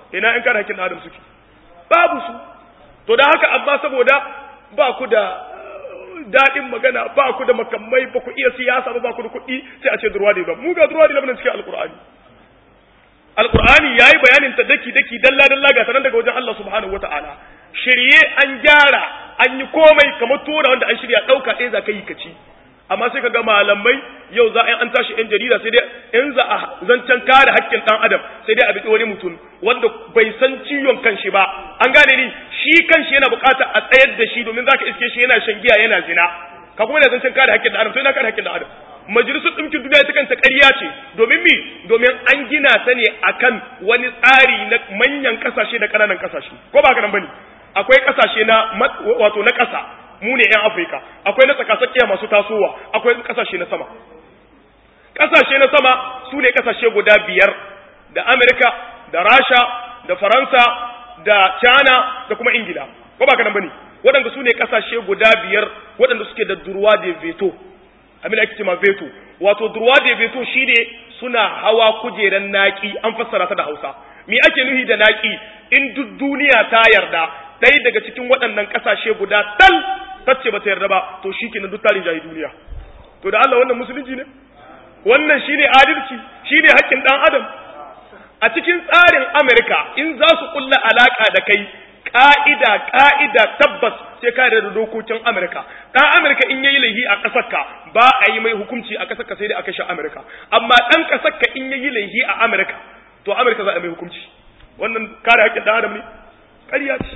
ina in kare hakkin dan adam suke babu su to da haka amma saboda ba ku da daɗin magana ba ku da makamai ba ku iya siyasa ba ba ku da kuɗi sai a ce durwa da mu ga durwa da cikin alkur'ani alkur'ani yayi bayanin ta daki daki dalla dalla ga sanan daga wajen Allah subhanahu wataala shirye an gyara an yi komai kamar tona wanda an shirya ɗauka ɗaya za ka yi kaci amma sai ka ga malamai yau za a an tashi yan jarida sai dai in za a zancen kare haƙƙin ɗan adam sai dai a bi wani mutum wanda bai san ciwon kanshi ba an gane ni shi kanshi yana buƙatar a tsayar da shi domin za ka iske shi yana shan giya yana zina ka kuma yana zancen kare haƙƙin ɗan adam to yana kare haƙƙin ɗan adam majalisar ɗinkin duniya ta kanta ƙarya ce domin mi domin an gina ta ne akan wani tsari na manyan ƙasashe da ƙananan ƙasashe ko ba haka nan bane akwai ƙasashe na wato na ƙasa mu ne 'yan afirka akwai na tsakatsakiya masu tasowa akwai ƙasashe na sama ƙasashe na sama su ne ƙasashe guda biyar da amerika da rasha da faransa da china da kuma ingila ko ba kanan bane waɗanda su ne ƙasashe guda biyar waɗanda suke da durwa da veto abin ake cewa veto wato durwa da veto shine suna hawa kujeran naki an fassara ta da hausa me ake nuhi da naki in duk duniya ta yarda ɗaya daga cikin waɗannan ƙasashe guda tal tacce ba ta yarda ba to shi kenan duk tarin jahi duniya to da Allah wannan musulunci ne wannan shine adalci shine haƙƙin ɗan adam a cikin tsarin Amerika in za su kulla alaka da kai ka'ida ka'ida tabbas sai ka da dokokin Amerika dan Amerika in yayi laihi a ƙasar ka ba a yi mai hukunci a ƙasar ka sai dai a kashe Amerika amma dan ƙasar ka in yayi laihi a Amerika to Amerika za a mai hukunci wannan kare haƙƙin ɗan adam ne ƙarya ce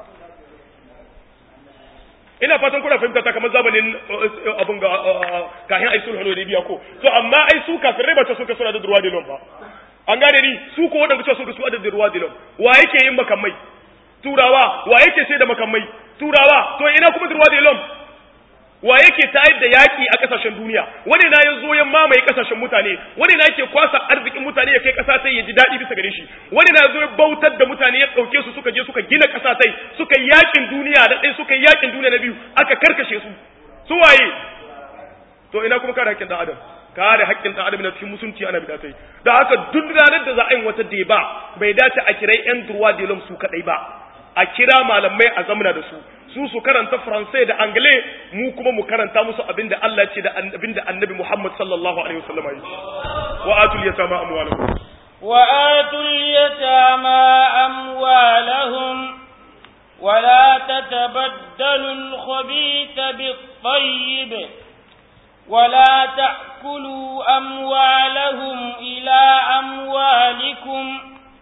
ina fatan kuna fahimta ta kamar zamanin abun ga kahin ai sulhu da biya ko to amma ai su kafirai ba ta suka suna da durwa dilon ba an gane ni su ko wadanda suka su da durwa dilon wa yake yin makamai turawa wa yake sai da makamai turawa to ina kuma durwa dilon wa yake tayar da yaki a kasashen duniya wani na ya zo ya mamaye kasashen mutane wani na yake kwasa arzikin mutane ya kai kasa sai ya ji daɗi bisa gare shi wani na zo ya bautar da mutane ya ɗauke su suka je suka gina kasa sai suka yi yakin duniya da ɗaya suka yi yakin duniya na biyu aka karkashe su su waye to ina kuma kare haƙƙin ɗan adam kare haƙƙin ɗan adam na cikin musunci ana bi sai da haka duk ranar da za a yi wata deba bai dace a kirai yan durwa delom su kaɗai ba a kira malamai a zamana da su su su karanta faransai da angle mu kuma mu karanta musu abinda Allah ce da abinda annabi Muhammad sallallahu alaihi wasallam yi wa atul yatama amwalahum wa atul yatama amwalahum ولا تتبدلوا الخبيث بالطيب ولا تأكلوا أموالهم إلى أموالكم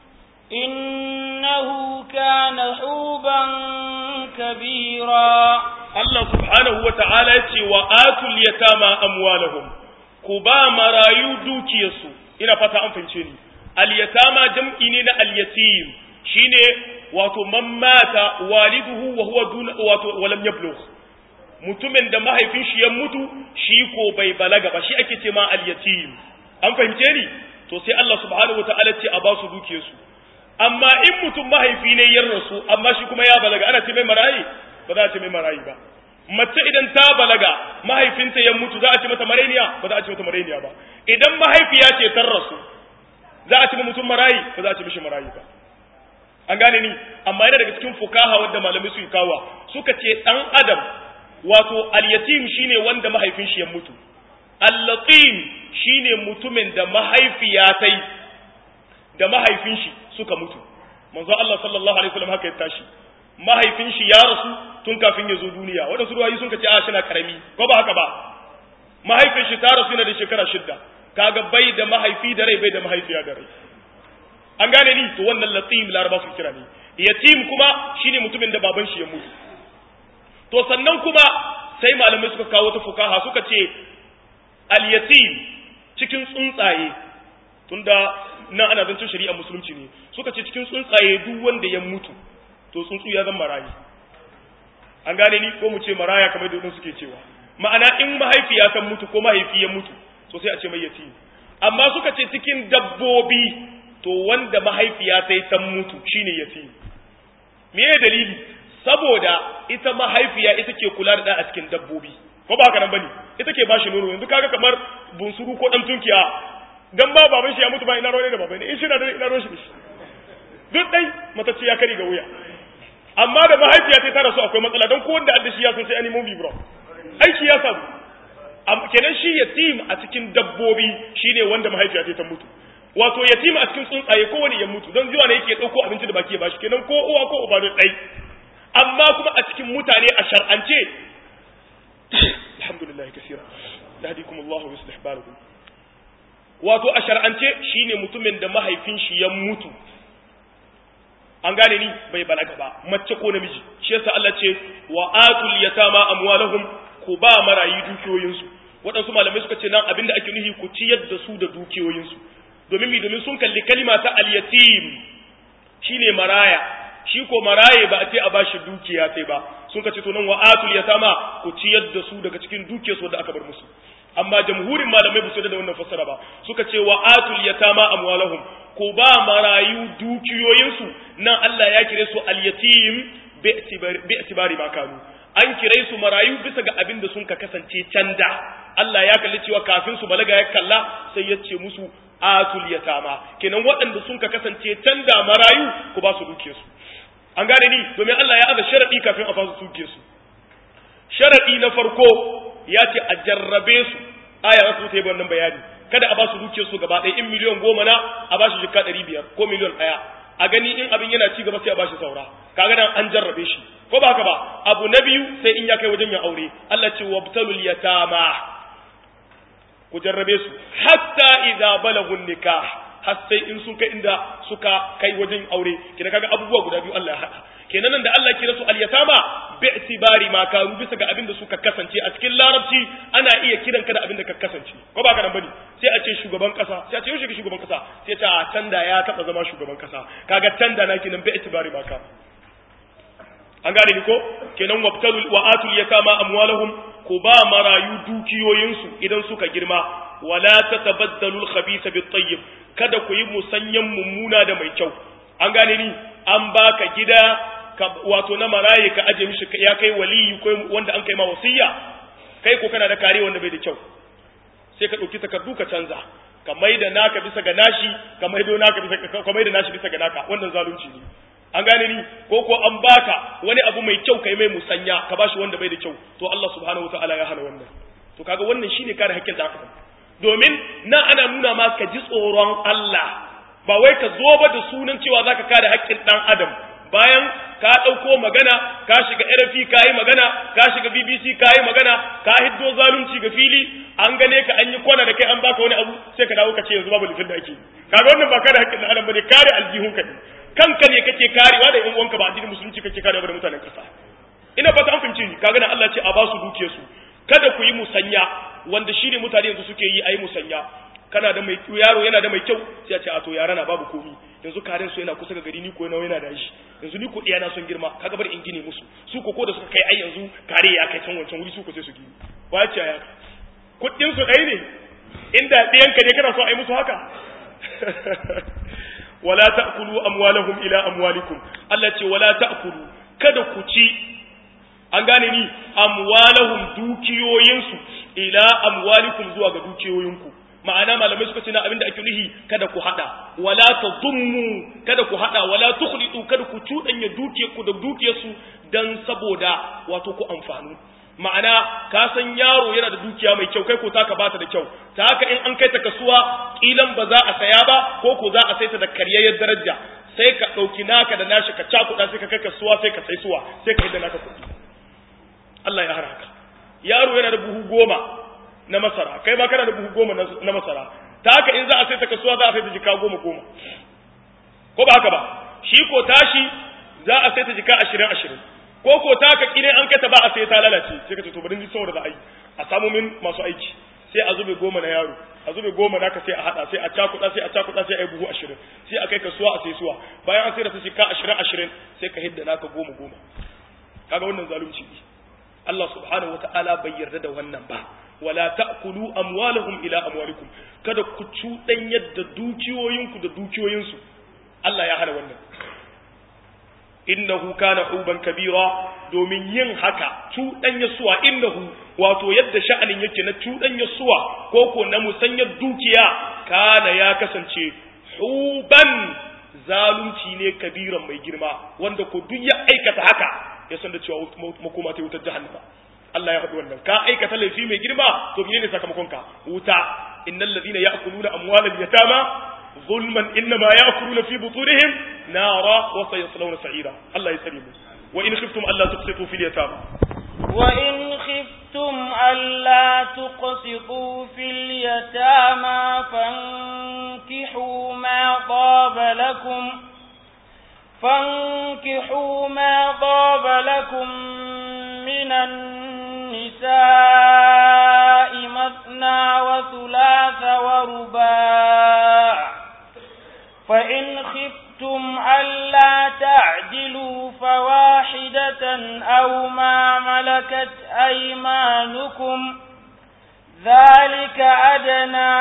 إنه كان حوبا كبيرا Allah subhanahu wa ta'ala ce wa atul yatama amwalahum ku ba marayu dukiyarsu ina fata an fahimce ni al yatama jam'i ne na al yatim shine wato man mata waliduhu wa huwa dun wato walam yablugh mutumin da mahaifin shi ya mutu shi ko bai balaga ba shi ake ce ma al yatim an fahimce ni to sai Allah subhanahu wa ta'ala ce a ba su dukiyarsu amma in mutum mahaifi ne ya rasu amma shi kuma ya balaga ana ce mai marayi ba za a ce mai marayi ba mace idan ta balaga mahaifinta ya mutu za a ce mata marainiya ba za a ce mata marainiya ba idan mahaifiya ce ta rasu za a ce mutum marayi ba za a ce mishi marayi ba an gane ni amma yana daga cikin fukaha wanda malamai su kawa suka ce dan adam wato al-yatim shine wanda mahaifin shi ya mutu al-latim shine mutumin da mahaifiya tai da mahaifin shi suka mutu manzo Allah sallallahu alaihi wasallam haka ya tashi mahaifin shi ya rasu tun kafin ya zo duniya waɗansu ruwayi sun ce a shi na karami ko ba haka ba mahaifin shi ta rasu yana da shekara shidda kaga bai da mahaifi da rai bai da mahaifiya da rai an gane ni to wannan latim laraba su kira ne yatim kuma shine mutumin da baban shi ya mutu to sannan kuma sai malamai suka kawo ta fukaha suka ce al yatim cikin tsuntsaye tunda nan ana zancen shari'a musulunci ne suka ce cikin tsuntsaye duk wanda ya mutu to tsuntsu ya zama marayi an gane ni ko mu ce maraya kamar da suke cewa ma'ana in mahaifi ya san mutu ko mahaifi ya mutu to sai a ce mai yatim amma suka ce cikin dabbobi to wanda mahaifiya sai ta mutu shine yatim me ya dalili saboda ita mahaifiya ita ke kula da a cikin dabbobi ko ba haka nan bane ita ke bashi nono yanzu kaga kamar bunsuru ko dan tunkiya dan ba baban shi ya mutu ba ina rawa da baban in shi na da ina rawa shi duk dai matacce ya kari ga wuya amma da mahaifiya ta rasu akwai matsala don kowanne da shi ya san sai an nemo bibro aiki ya samu kenan shi yatim a cikin dabbobi shine wanda mahaifiya ta mutu wato yatim a cikin tsuntsaye kowane ya mutu don zuwa ne yake dauko abinci da baki ya bashi kenan ko uwa ko uba dai amma kuma a cikin mutane a shar'ance alhamdulillah kaseera yahdikum Allah wa yuslih balakum wato a shar'ance shine mutumin da mahaifin shi ya mutu an gane ni bai balaga ba mace ko namiji shi yasa Allah ce wa atul yatama amwalahum ku ba marayi dukiyoyinsu waɗansu malamai suka ce nan abinda ake nuhi ku ciyar da su da dukiyoyinsu domin mi domin sun kalli kalima ta al-yatim shine maraya shi ko maraye ba a ce a bashi dukiya sai ba sun ka ce to nan wa atul yatama ku ciyar da su daga cikin dukiyarsu da aka bar musu amma jamhurin malamai ba su da wannan fassara ba suka ce wa atul yatama amwalahum ko ba marayu dukiyoyinsu nan Allah ya kire su al-yatim bi itibari ma kanu an kire su marayu bisa ga abin da sun ka kasance canda Allah ya kalli cewa kafin su balaga ya kalla sai ya ce musu atul yatama kenan waɗanda sun ka kasance canda marayu ku ba su dukiyarsu an gane ni domin Allah ya aza sharadi kafin a ba su dukiyarsu sharadi na farko ya ce a jarrabe su aya wasu ta yi wannan bayani kada a ba su dukiyar su gaba ɗaya in miliyan goma na a ba shi jikka ɗari biyar ko miliyan ɗaya a gani in abin yana ci gaba sai a ba shi saura kaga nan an jarrabe shi ko ba haka ba abu na biyu sai in ya kai wajen ya aure Allah ce wabtalul yatama ku jarrabe su hatta idza balagun nikah har sai in sun kai inda suka kai wajen aure kina kaga abubuwa guda biyu Allah ya hada kenan nan da Allah kira su al-yatama bi itibari ma karu bisa ga abin da suka kasance a cikin larabci ana iya kiran ka da abin da ka kasance ko ba ka nan bane sai a ce shugaban kasa sai a ce yau shugaban kasa sai ta tanda ya taba zama shugaban kasa kaga tanda na kenan bi itibari ma ka an gane ni ko kenan wabtalul wa atul yatama amwalahum ko ba marayu dukiyoyinsu idan suka girma wala tatabaddalu al-khabitha bit-tayyib kada ku yi musanyan mummuna da mai kyau an gane ni an baka gida wato na maraye ka aje mishi ya kai waliyi ko wanda an kai ma wasiya kai ko kana da kare wanda bai da kyau sai ka dauki takardu ka canza ka maida naka bisa ga nashi ka maido naka bisa ka maida nashi bisa ga naka wannan zalunci ne an gane ni ko ko an baka wani abu mai kyau kai mai musanya ka bashi wanda bai da kyau to Allah subhanahu wataala ya hana wannan to kaga wannan shine kare hakkin dan adam domin na ana nuna ma ka ji tsoron Allah ba wai ka zo ba da sunan cewa zaka kare hakkin dan adam bayan ka ɗauko magana ka shiga RFI ka yi magana ka shiga BBC ka yi magana ka hiddo zalunci ga fili an gane ka an yi kwana da kai an baka wani abu sai ka dawo ka ce yanzu babu lifin da ake kaga wannan ba kare hakkin dan adam bane kare aljihun ka ne kanka ne kake karewa da yan uwanka ba addinin musulunci kake karewa da mutanen kasa ina fata an fahimce ni kaga nan Allah ce a ba su duke su kada ku yi musanya wanda shine mutane yanzu suke yi ayi musanya kana da mai yaro yana da mai kyau sai a ce a to yara na babu komi yanzu karen su yana kusa ga gari ni ko nawa yana da shi yanzu ni ko iya na son girma kaga bar in gine musu su ko ko da suka kai ai yanzu kare ya kai can wancan wuri su ko sai su gini ba ce ya kuɗin su ɗaya ne inda ɗiyanka ne kana so a yi musu haka wala ta'kulu amwalahum ila amwalikum Allah ce wala ta'kulu kada ku ci an gane ni amwalahum dukiyoyinsu ila amwalikum zuwa ga dukiyoyinku ma'ana malamai suka ce na abinda ake nuhi kada ku hada wala tadummu kada ku hada wala tukhlitu kada ku cudanya dukiyarku da dukiyarsu dan saboda wato ku amfanu ma'ana ka san yaro yana da dukiya mai kyau kai ko taka bata da kyau ta haka in an kai ta kasuwa kilan ba za a saya ba ko ko za a saita da karyayyar daraja sai ka dauki naka da nashi ka cakuda sai ka kai kasuwa sai ka sai suwa sai ka yi da naka kuɗi Allah ya haraka yaro yana da buhu goma na masara kai ma kana da buhu goma na masara ta haka in za a sai ta kasuwa za a sai ta jika goma goma ko ba haka ba shi ko tashi za a sai ta jika ashirin ashirin ko ko ta ka kire an kata ba a sai ta lalace sai ka ce to bari ni saboda za a yi a samu min masu aiki sai a zube goma na yaro a zube goma naka sai a hada sai a cakuɗa sai a cakuɗa sai a yi buhu ashirin sai a kai kasuwa a sai suwa bayan an sai da su jika ashirin ashirin sai ka hidda naka goma goma kaga wannan zalunci ne Allah subhanahu wata'ala bai yarda da wannan ba wala ta'kulu amwalahum ila amwalikum kada ku cudan yadda dukiyoyinku da dukiyoyinsu Allah ya hana wannan innahu kana huban kabira domin yin haka cudan yasuwa innahu wato yadda sha'anin yake na cudan yasuwa ko ko na musanyar dukiya kana ya kasance huban zalunci ne kabiran mai girma wanda ko duk ya aikata haka ya san da cewa makoma ta wutar jahannama Allah ya faɗi wannan ka aikata laifi mai girma to menene sakamakon ka wuta innal ladina ya'kuluna amwalal yatama zulman innama ya'kuluna fi butunihim nara wa sayaslawna sa'ira Allah ya tsare mu wa in khiftum alla tuqsitu fil yatama wa in khiftum alla tuqsitu fil yatama fankihu ma taba lakum فانكحوا ما طاب لكم من النساء مثنى وثلاث ورباع فإن خفتم ألا تعدلوا فواحدة أو ما ملكت أيمانكم ذلك أدنى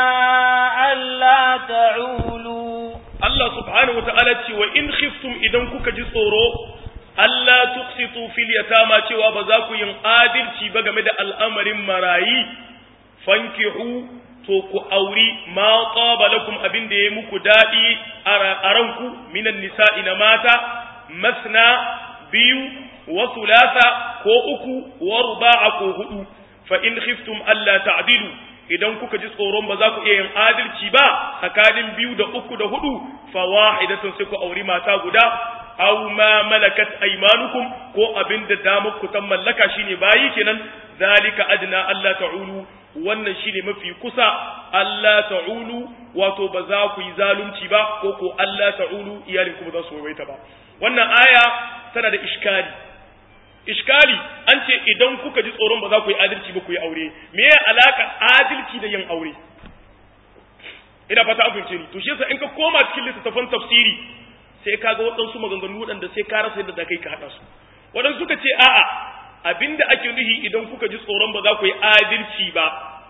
ألا تعولوا Allah subhanahu wata'ala ce wa in khiftum idan kuka ji tsoro Allah tuqsitu fil yatama cewa ba za ku yin adalci ba game da al'amarin marayi fankihu to ku auri ma qaba lakum abin da ya muku dadi a ranku minan nisa'i na mata masna biyu wa thulatha ko uku wa ruba'a ko hudu fa in khiftum alla ta'dilu idan kuka ji tsoron ba za ku iya yin adalci ba tsakanin biyu da uku da hudu fa wahidatun sai ku auri mata guda aw ma malakat aymanukum ko abin da damar ku tan mallaka shine bayi kenan zalika adna Allah ta'ulu wannan shine mafi kusa Allah ta'ulu wato ba za ku yi zalunci ba ko ko Allah ta'ulu iyalin ku ba za su waiwaita ba wannan aya tana da iskali iskali an ce idan kuka ji tsoron ba za ku yi adalci ba ku yi aure me ya alaka adalci da yin aure ina fata an fahimce ni to shi yasa in ka koma cikin littattafan tafsiri sai ka ga waɗansu maganganu waɗanda sai ka rasa yadda za ka yi ka haɗa su waɗansu suka ce a'a abinda ake nuhi idan kuka ji tsoron ba za ku yi adalci ba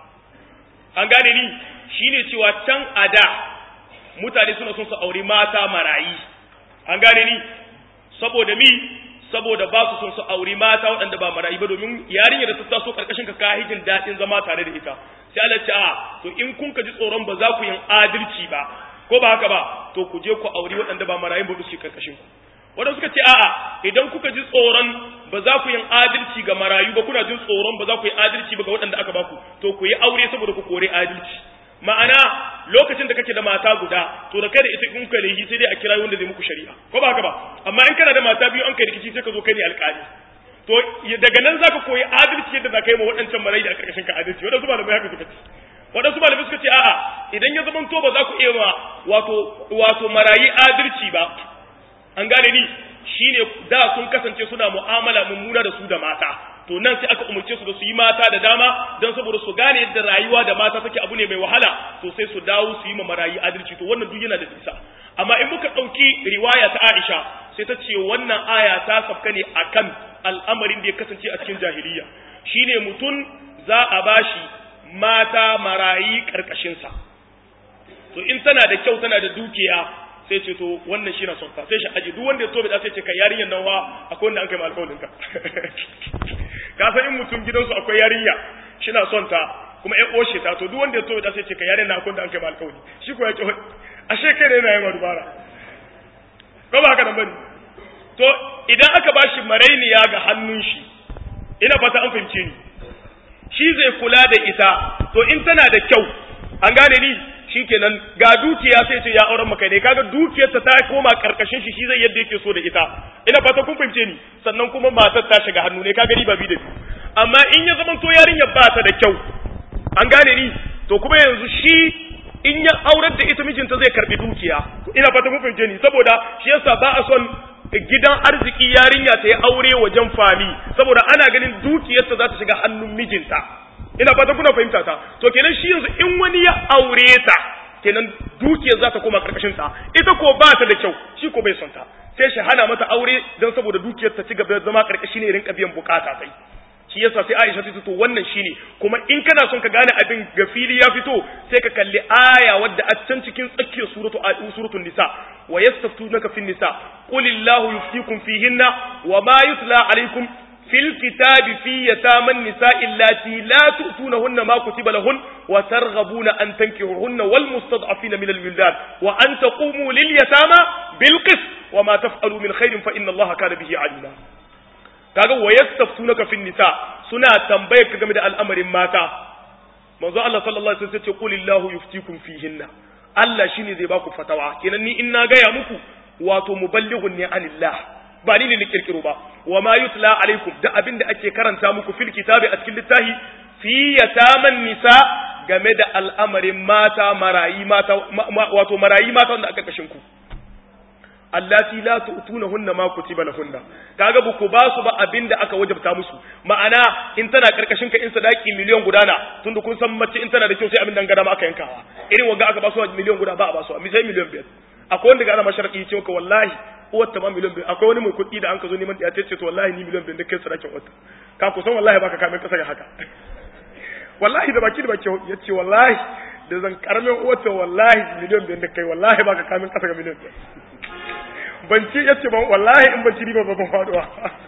an gane ni shine cewa can a da mutane suna son su aure mata marayi an gane ni saboda mi saboda ba su son su aure mata waɗanda ba marayi ba domin yarinyar da ta taso karkashin ka kahijin daɗin zama tare da ita sai Allah ce a to in kun ka ji tsoron ba za ku yin adalci ba ko ba haka ba to ku je ku aure waɗanda ba marayin ba su karkashin ku wadanda suka ce a'a idan kuka ji tsoron ba za ku yin adalci ga marayu ba kuna jin tsoron ba za ku yi adalci ba ga waɗanda aka baku to ku yi aure saboda ku kore adalci ma'ana lokacin da kake da mata guda to da kai da ita in ka laifi sai dai a kira wanda zai muku shari'a ko ba haka ba amma in kana da mata biyu an kai rikici sai ka zo kai ne alƙali to daga nan zaka koyi adalci yadda zaka yi ma waɗancan marayu da a ƙarƙashin ka adalci waɗansu malamai haka suka ce waɗansu malamai suka ce a'a idan ya zama to ba za ku iya ma wato wato marayi adalci ba an gane ni shine da sun kasance suna mu'amala mummuna da su da mata to nan sai aka umarce su da su yi mata da dama don saboda su gane yadda rayuwa da mata take abu ne mai wahala to sai su dawo su yi ma marayi adalci to wannan duk yana da nisa amma in muka ɗauki riwaya ta Aisha sai ta ce wannan aya ta safka ne akan al'amarin da ya kasance a cikin jahiliya shine mutum za a bashi mata marayi karkashinsa to in tana da kyau tana da dukiya sai ce to wannan shi na son ta sai shi aji duk wanda ya tobe da sai ce kai yarinyar nan wa akwai wanda an kai alƙawarin ka ka san in mutum gidansu akwai yarinya shi na son ta kuma ya oshe ta to duk wanda ya tobe da sai ce kai yarinyar nan akwai wanda an kai alƙawari shi ko ya ce ashe kai ne yana yi dubara ko ba haka nan bane to idan aka bashi marainiya ga hannun shi ina fata an fahimce ni shi zai kula da ita to in tana da kyau an gane ni shikenan ga dukiya sai ce ya auren maka ne kaga dukiyarta ta koma karkashin shi shi zai yadda yake so da ita ina fata kun fahimce ni sannan kuma matar ta shiga hannu ne kaga riba bi da amma in ya zama to yarinyar ba ta da kyau an gane ni to kuma yanzu shi in ya aurar da ita mijinta zai karbi dukiya ina fata kun fahimce ni saboda shi yasa ba a son gidan arziki yarinya ta yi aure wajen fami saboda ana ganin dukiyarta za ta shiga hannun mijinta ina fata kuna fahimta ta to kenan shi yanzu in wani ya aure ta kenan dukiyar za ta koma karkashin ta ita ko ba ta da kyau shi ko bai son ta sai shi hana mata aure don saboda dukiyar ta ci gaba da zama karkashi ne rinka biyan bukata sai shi yasa sai Aisha ta to wannan shine kuma in kana son ka gane abin ga fili ya fito sai ka kalli aya wadda a can cikin tsakiyar suratu suratul nisa wa yastaftunaka fin nisa qulillahu yuftikum fihinna wa ma yutla alaikum fil kitabi fi yataman nisa'i allati la tu'tunahunna ma kutiba lahun wa targhabuna an tankihuhunna wal mustad'afina min al-wildan wa an taqumu lil yatama bil qist wa ma taf'alu min khairin fa inna allaha kana bihi alima kaga wa yastaftunaka fin nisa suna tambayar ka game da al'amarin mata manzo Allah sallallahu alaihi wasallam ce qulillahu yuftikum fihinna Allah shine zai baku fatawa kenan ni in na gaya muku wato muballighun ne anillah ba ni ne ni kirkiro ba wa ma yutla alaikum da abin da ake karanta muku fil kitabi a cikin littafi fi yataman nisa game da al'amarin mata marayi mata wato marayi mata wanda aka kashin ku allati la tu'tunahunna ma kutiba lahunna kaga ba ku ba su ba abinda aka wajabta musu ma'ana in tana karkashin ka in sadaki miliyan guda na tunda kun san mace in tana da kyau sai abin dangana ma aka yankawa irin wanga aka ba su miliyan guda ba a ba su mi sai miliyan biyar akwai wanda ga ana masharaki ce maka wallahi uwar ta ma miliyan biyar akwai wani mai kuɗi da an ka zo neman ya ce to wallahi ni miliyan biyar da kai sadakin wata ka ku san wallahi baka kamin kasa ga haka wallahi da baki da baki ya ce wallahi da zan karamin uwar ta wallahi miliyan biyar da kai wallahi baka kamin kasa ga miliyan biyar ban ci yace ban wallahi in ban ci riba ba ban faduwa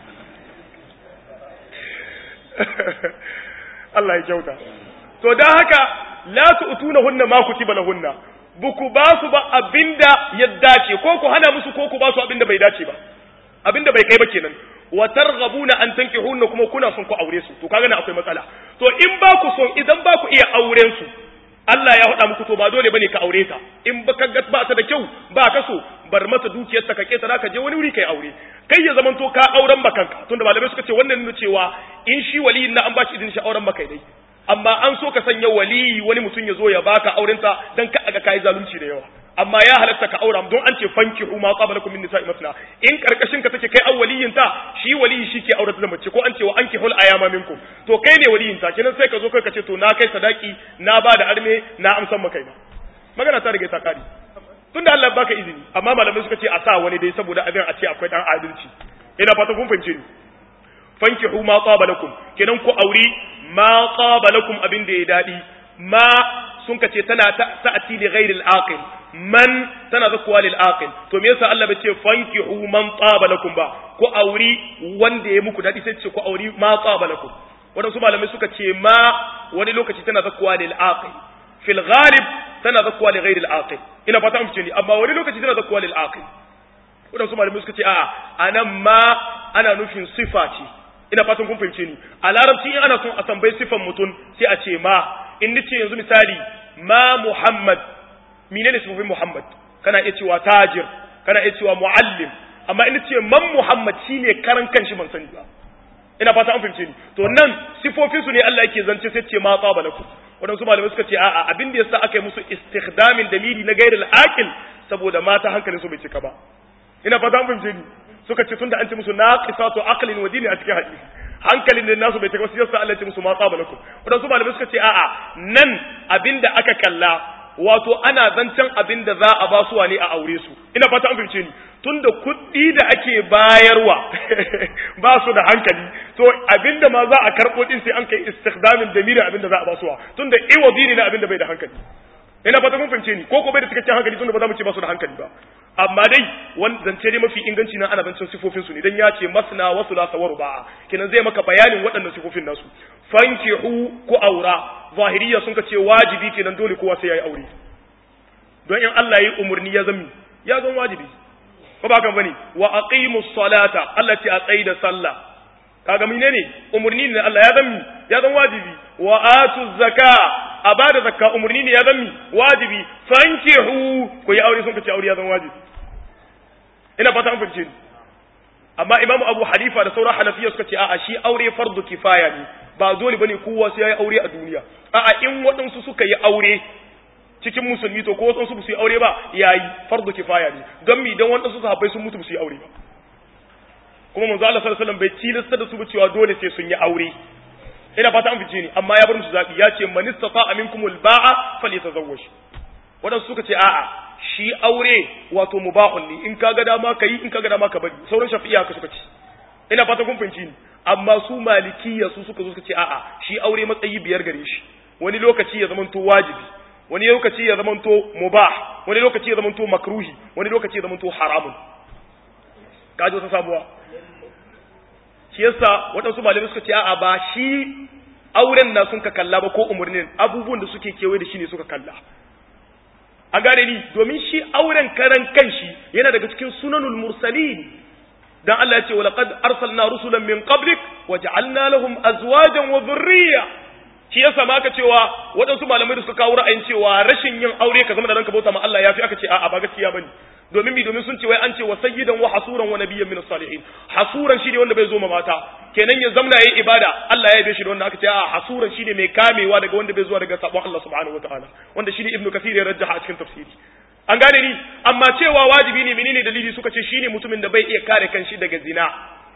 Allah ya kyauta to dan haka la tu'tuna hunna ma kutiba lahunna buku ba su ba abinda ya dace ko ku hana musu ko ku ba su abinda bai dace ba abinda bai kai ba kenan wa targhabuna an tankihunna kuma kuna son ku aure su to kaga na akwai matsala to in ba ku son idan ba ku iya auren su Allah ya faɗa muku to ba dole bane ka aure ta in ba ka ga ba ta da kyau ba ka so bar mata dukiyar ta ka keta ka je wani wuri kai aure kai ya zaman to ka auren bakanka tunda malamai suka ce wannan nuna cewa in shi waliyin na an ba shi idin shi auren maka dai amma an so ka sanya waliyi wani mutum ya zo ya baka auren ta dan ka aga kai zalunci da yawa amma ya halatta ka aura don an ce fankihu ma qablakum min nisa'i masna in karkashin ka take kai awwaliyin ta shi waliyi shi ke aurata da mace ko an ce wa ankihul ayama minkum to kai ne waliyin ta kenan sai ka zo kai ka ce to na kai sadaki na ba da arme na amsan maka ina magana ta riga ta kare tunda Allah baka izini amma malamai suka ce a sa wani dai saboda abin a ce akwai dan adalci ina fata kun fahimce ni fankihu ma qablakum kenan ku auri ma qablakum abin da ya dadi ma sun ka ce tana ta'ati li ghairil aqil man tana zakuwa lil aqil to me yasa Allah bai ce fankihu man taba lakum ba ko auri wanda ya muku dadi sai ce ko auri ma taba lakum wadansu malamai suka ce ma wani lokaci tana zakuwa lil aqil fil ghalib tana zakuwa li ghairil aqil ina fata mun ni amma wani lokaci tana zakuwa lil aqil wadansu malamai suka ce a anan ma ana nufin sifa ce ina fatan kun fahimce ni a larabci in ana son a tambayi sifan mutum sai a ce ma in nace yanzu misali ma muhammad menene sifofin Muhammad kana iya cewa tajir kana iya cewa muallim amma in ce man Muhammad shine karan kanshi ban sani ba ina fata an fahimce ni to nan sifofin su ne Allah yake zance sai ce ma tsaba lakum wadansu malamai suka ce a'a abin da yasa aka yi musu istikhdamin dalili na gairil aqil saboda mata hankalin su bai cika ba ina fata an fahimce ni suka ce tunda an ce musu naqisatu aqlin wa dini a cikin hadisi hankalin da nasu bai cika ba sai yasa Allah ya ce musu ma tsaba lakum wadansu malamai suka ce a'a nan abinda aka kalla wato ana zancen abin da za a ba su ne a aure su ina fata an fahimce ni tunda kuɗi da ake bayarwa ba su da hankali to abin da ma za a karɓo din sai an kai istikhdamin damiri abin da za a ba su tunda iwazi ne na abin da bai da hankali ina fata kun fahimce ni ko ko bai da cikakken hankali tunda ba za mu ce ba su da hankali ba amma dai wani zance ne mafi inganci na ana zancen sifofin su ne dan ya ce masna wa thulatha wa ruba'a kenan zai maka bayanin waɗannan sifofin nasu fankihu ku aura zahiriya sun ka ce wajibi kenan dole kowa sai yayi aure don in Allah yi umurni ya zami ya zan wajibi ko ba kan bane wa aqimus salata Allah ce a tsayi da sallah kaga menene umurni ne Allah ya zami ya zan wajibi wa atuz zaka a bada zakka umurni ne ya zami wajibi fankihu ku yi aure sun ka ce aure ya zan wajibi ina fata an fahimce ni amma imamu abu hanifa da sauran hanafiya suka ce a'a shi aure fardu kifaya ne ba dole bane kowa sai yayi aure a duniya a'a in waɗansu suka yi aure cikin musulmi to ko waɗansu su yi aure ba yayi fardu kifaya ne don mi dan waɗansu sahabbai sun mutu su yi aure ba kuma manzo Allah sallallahu alaihi wasallam bai tilasta da su ba cewa dole sai sun yi aure ina fata an fice ni amma ya bar musu zabi ya ce man istata minkumul ba'a falyatazawwaj waɗansu suka ce a'a shi aure wato mubahun ne in kaga dama ka yi in kaga dama ka bari sauran shafi'iya haka suka ce ina fata kun fahimci ni amma su malikiya su suka zo suka ce a'a shi aure matsayi biyar gare shi wani lokaci ya zamanto wajibi wani lokaci ya zamanto mubah wani lokaci ya zamanto makruhi wani lokaci ya zamanto haramun kaji wata sabuwa shi yasa waɗansu malamai suka ce a'a ba shi auren na sun ka kalla ba ko umarnin abubuwan da suke kewaye da shi ne suka kalla an gane ni domin shi auren karan kanshi yana daga cikin sunanul mursalin dan Allah ya ce walaqad arsalna rusulan min qablik waja'alna lahum azwajan wa dhurriyya shi yasa ma aka cewa waɗansu malamai da suka kawo ra'ayin cewa rashin yin aure ka zama da ranka bauta ma Allah yafi aka ce a'a ba gaskiya bane domin mi domin sun ce wai an ce wa sayyidan wa hasuran wa nabiyyan min salihin hasuran shine wanda bai zo ma mata kenan ya zamna yayi ibada Allah ya yabe shi da wanda aka ce a hasuran shine mai kamewa daga wanda bai zuwa daga sabon Allah subhanahu wataala wanda shine ibnu kathir ya rajjaha a cikin tafsiri an gane ni amma cewa wajibi ne menene dalili suka ce shine mutumin da bai iya kare kanshi daga zina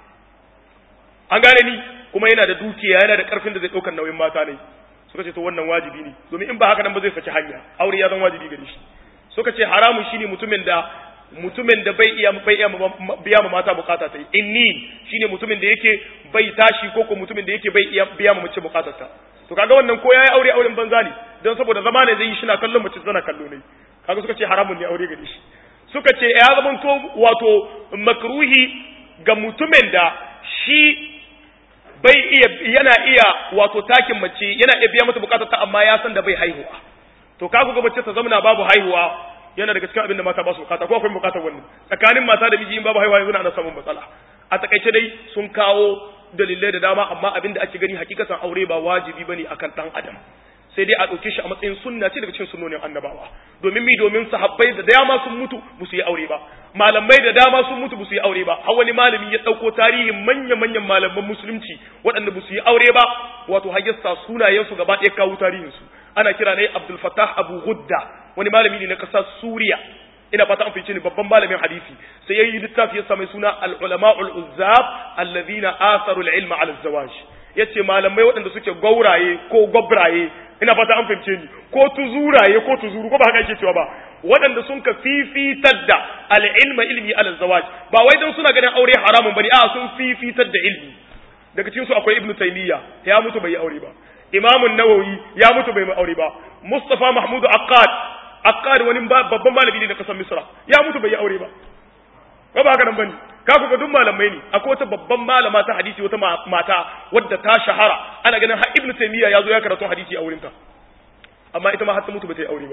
an gane ni kuma yana da dukiya yana da karfin da zai daukar nauyin mata ne suka ce to wannan wajibi ne domin in ba haka nan ba zai saki hanya aure ya zama wajibi gare shi suka ce haramun shine mutumin da mutumin da bai iya bai iya biya ma mata bukata ta inni shine mutumin da yake bai tashi ko ko mutumin da yake bai iya biya ma mace bukatar ta to kaga wannan ko yayi aure auren banza ne don saboda zama ne zai yi shi na kallon mace tana kallo ne kaga suka ce haramun ne aure gare shi suka ce ya zama to wato makruhi ga mutumin da shi bai iya yana iya wato takin mace yana iya biya mata bukatar ta amma ya san da bai haihuwa to kaga ga mace ta zamana babu haihuwa yana daga cikin abin da mata ba su bukata ko akwai bukatar wannan tsakanin mata da miji in babu haihuwa yanzu ana samun matsala a takaice dai sun kawo dalilai da dama amma abin da ake gani hakikatan aure ba wajibi bane akan dan adam sai dai a ɗauke shi a matsayin sunna ce daga cikin sunnonin annabawa domin mi domin sahabbai da dama sun mutu ba su yi aure ba malamai da dama sun mutu ba su yi aure ba har wani malami ya ɗauko tarihin manya-manyan malaman musulunci waɗanda ba su yi aure ba wato har yasa sunayensu gaba ɗaya kawo tarihinsu ana kira ne Abdul Fattah Abu Gudda wani malami ne na ƙasar Suriya ina fata an fice ni babban malamin hadisi sai yayi littafi ya mai suna al-ulama al-uzzab alladhina atharu al-ilma ala az-zawaj yace malamai waɗanda suke gauraye ko gobraye ina fata an fahimce ni ko tuzuraye ko tuzuru ko ba haka yake cewa ba waɗanda sun ka fifitar da al-ilma ilmi ala zawaj ba wai dan suna ganin aure haramun bane a sun fifitar da ilmi daga cikin su akwai ibnu taymiya ya mutu bai yi aure ba imam nawawi ya mutu bai yi aure ba mustafa mahmud aqad aqad wani babban malami ne na kasar misra ya mutu bai yi aure ba ko ba haka nan bane ka ku ga duk malamai ne akwai wata babban malama ta hadisi wata mata wadda ta shahara ana ganin har ibnu taymiya ya zo ya karatu hadisi a wurinta amma ita ma har ta mutu ba ta yi aure ba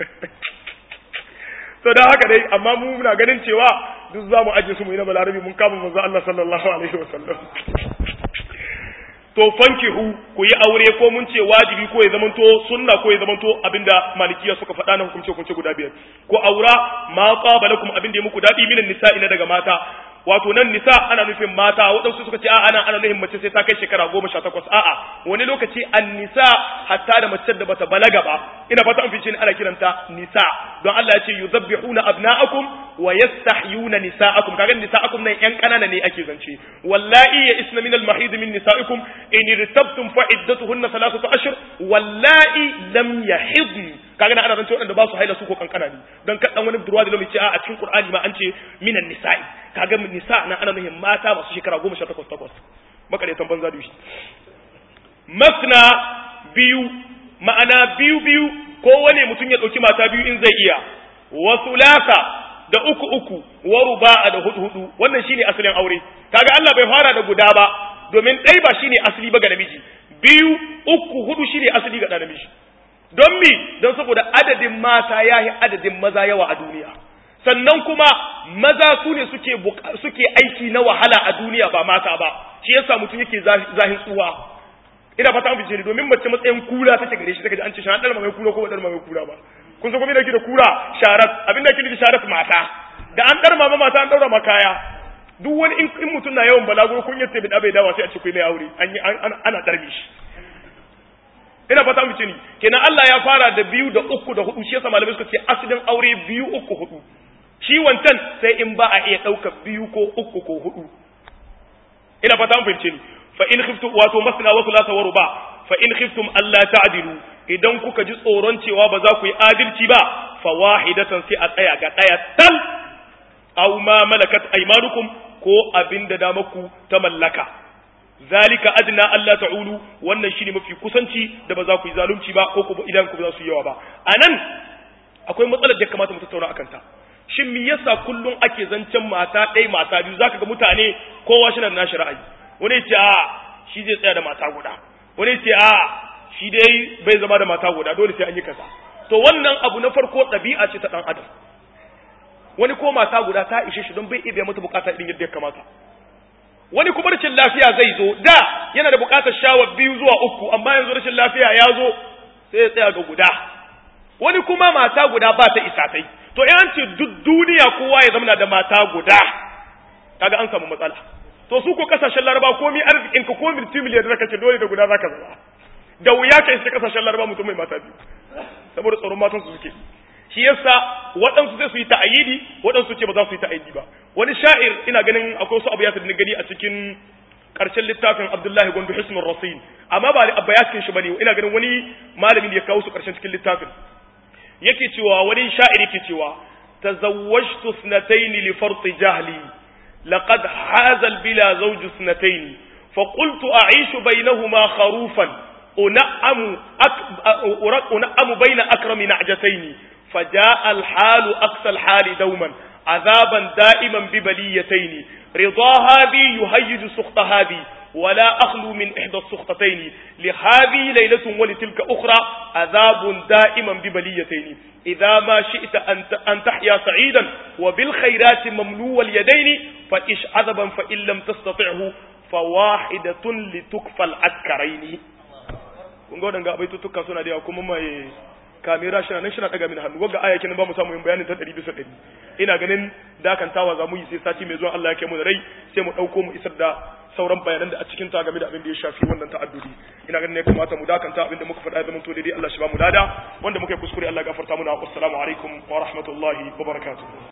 to da haka dai amma mu muna ganin cewa duk za mu aje su mu yi na balarabi mun kama manzo Allah sallallahu alaihi wasallam to fankihu ku yi aure ko mun ce wajibi ko ya zamanto sunna ko ya zamanto abinda malikiya suka faɗa na hukunce hukunce guda biyar ko aura ma qabalakum abinda ya muku dadi minan nisa'i na daga mata wato nan nisa ana nufin mata waɗansu suka ce a'a ana ana nufin mace sai ta kai shekara goma sha takwas a'a wani lokaci an nisa hatta da mace da bata balaga ba ina fata an fice ni ana kiranta nisa don Allah ya ce yuzabbihuna abna'akum wa yastahyuna nisa'akum kaga nisa'akum nan yan kanana ne ake zance wallahi ya isna min al-mahid min nisa'ikum in irtabtum fa iddatuhunna thalathatu ashhur wallahi lam yahidn kaga ana zance waɗanda ba su haila su ko kankana ne don kaɗan wani durwa da lomi ce a cikin qur'ani ma an ce minan nisa'i kaga nisa na ana nuhin mata masu shekara goma sha takwas takwas makaretan banza da shi masna biyu ma'ana biyu biyu kowane mutum ya ɗauki mata biyu in zai iya wa sulasa da uku uku wa ruba'a da hudu hudu wannan shine asalin aure kaga Allah bai fara da guda ba domin ɗai ba shine asali ba ga namiji biyu uku hudu shine asali ga namiji don mi don saboda adadin mata ya yi adadin maza yawa a duniya sannan kuma maza su ne suke suke aiki na wahala a duniya ba mata ba shi yasa mutum yake zahin tsuwa ina fata an fice ni domin mace matsayin kura take gare shi take an ce shan dalma mai kura ko ba dalma mai kura ba kun san kuma da da kura sharat abinda yake da sharat mata da an dar mama mata an daura makaya duk wani in mutum na yawan balaguro kun yace bi bai dawa sai a ce kai mai aure an yi ana darbe shi ina fata mu ni kenan Allah ya fara da biyu da uku da hudu shi yasa malamai suka ce asalin aure biyu uku hudu shi wancan sai in ba a iya ɗaukar biyu ko uku ko hudu ina fata mu fahimce ni fa in khiftum wato masna wa thulatha wa ruba fa in khiftum alla ta'dilu idan kuka ji tsoron cewa ba za ku yi adalci ba fa wahidatan sai a tsaya ga daya tal aw ma malakat aymanukum ko abinda da maku ta mallaka zalika adna Allah ta'ulu wannan shine mafi kusanci da ba za ku yi zalunci ba ko kuma idan ku ba za su yi yawa ba anan akwai matsalar da kamata mu tattauna akan ta shin me yasa kullun ake zancen mata ɗaya mata biyu zaka ga mutane kowa shi na nashi ra'ayi wani ce a shi zai tsaya da mata guda wani ce a shi dai bai zama da mata guda dole sai an yi kaza to wannan abu na farko ɗabi'a ce ta ɗan adam wani ko mata guda ta ishe shi don bai iya mata bukata irin yadda ya kamata wani kuma rashin lafiya zai zo da yana da bukatar shawar biyu zuwa uku amma yanzu rashin lafiya ya zo sai ya tsaya ga guda wani kuma mata guda ba ta isa tai to in ce duk duniya kowa ya zama da mata guda kaga an samu matsala to su ko kasashen laraba komi arzikin ka ko multimiliyar da kace dole da guda zaka zama da wuya ka isa kasashen laraba mutum mai mata biyu saboda tsoron matan su suke shi yasa waɗansu sai su yi ta'ayidi waɗansu ce ba za su yi ta'ayidi ba wani sha'ir ina ganin akwai wasu abu ya da gani a cikin ƙarshen littafin Abdullahi Gondo Hisnul Rasin amma ba abba ya cikin shi bane ina ganin wani malami da ya kawo su ƙarshen cikin littafin yake cewa wani sha'ir yake cewa tazawwajtu sunatayn li farti jahli laqad haza al bila zawj sunatayn fa qultu a'ishu bainahuma kharufan un'amu un'amu baina akrami na'jatayn فجاء الحال أقصى الحال دوما عذابا دائما ببليتين رضا هذه يهيج سخط هذه ولا أخلو من إحدى السخطتين لهذه ليلة ولتلك أخرى عذاب دائما ببليتين إذا ما شئت أن تحيا سعيدا وبالخيرات مملو اليدين فإش عذبا فإن لم تستطعه فواحدة لتكفى العسكرين kun ga waɗanda abaitutuka suna da yawa kuma mai kamera shi nan shi na daga min hannu wanga aya kenan ba mu samu yin bayanin ta 100 bisa 100 ina ganin dakantawa za mu yi sai sati mai zuwa Allah ya kai mu da rai sai mu dauko mu isar da sauran bayanan da a cikin ta game da abin da ya shafi wannan ta'addudi ina ganin ya kamata mu dakanta abin da muka faɗa zaman to daidai Allah shi ba mu dada wanda muka yi kuskure Allah ya gafarta mana assalamu alaikum wa rahmatullahi wa barakatuh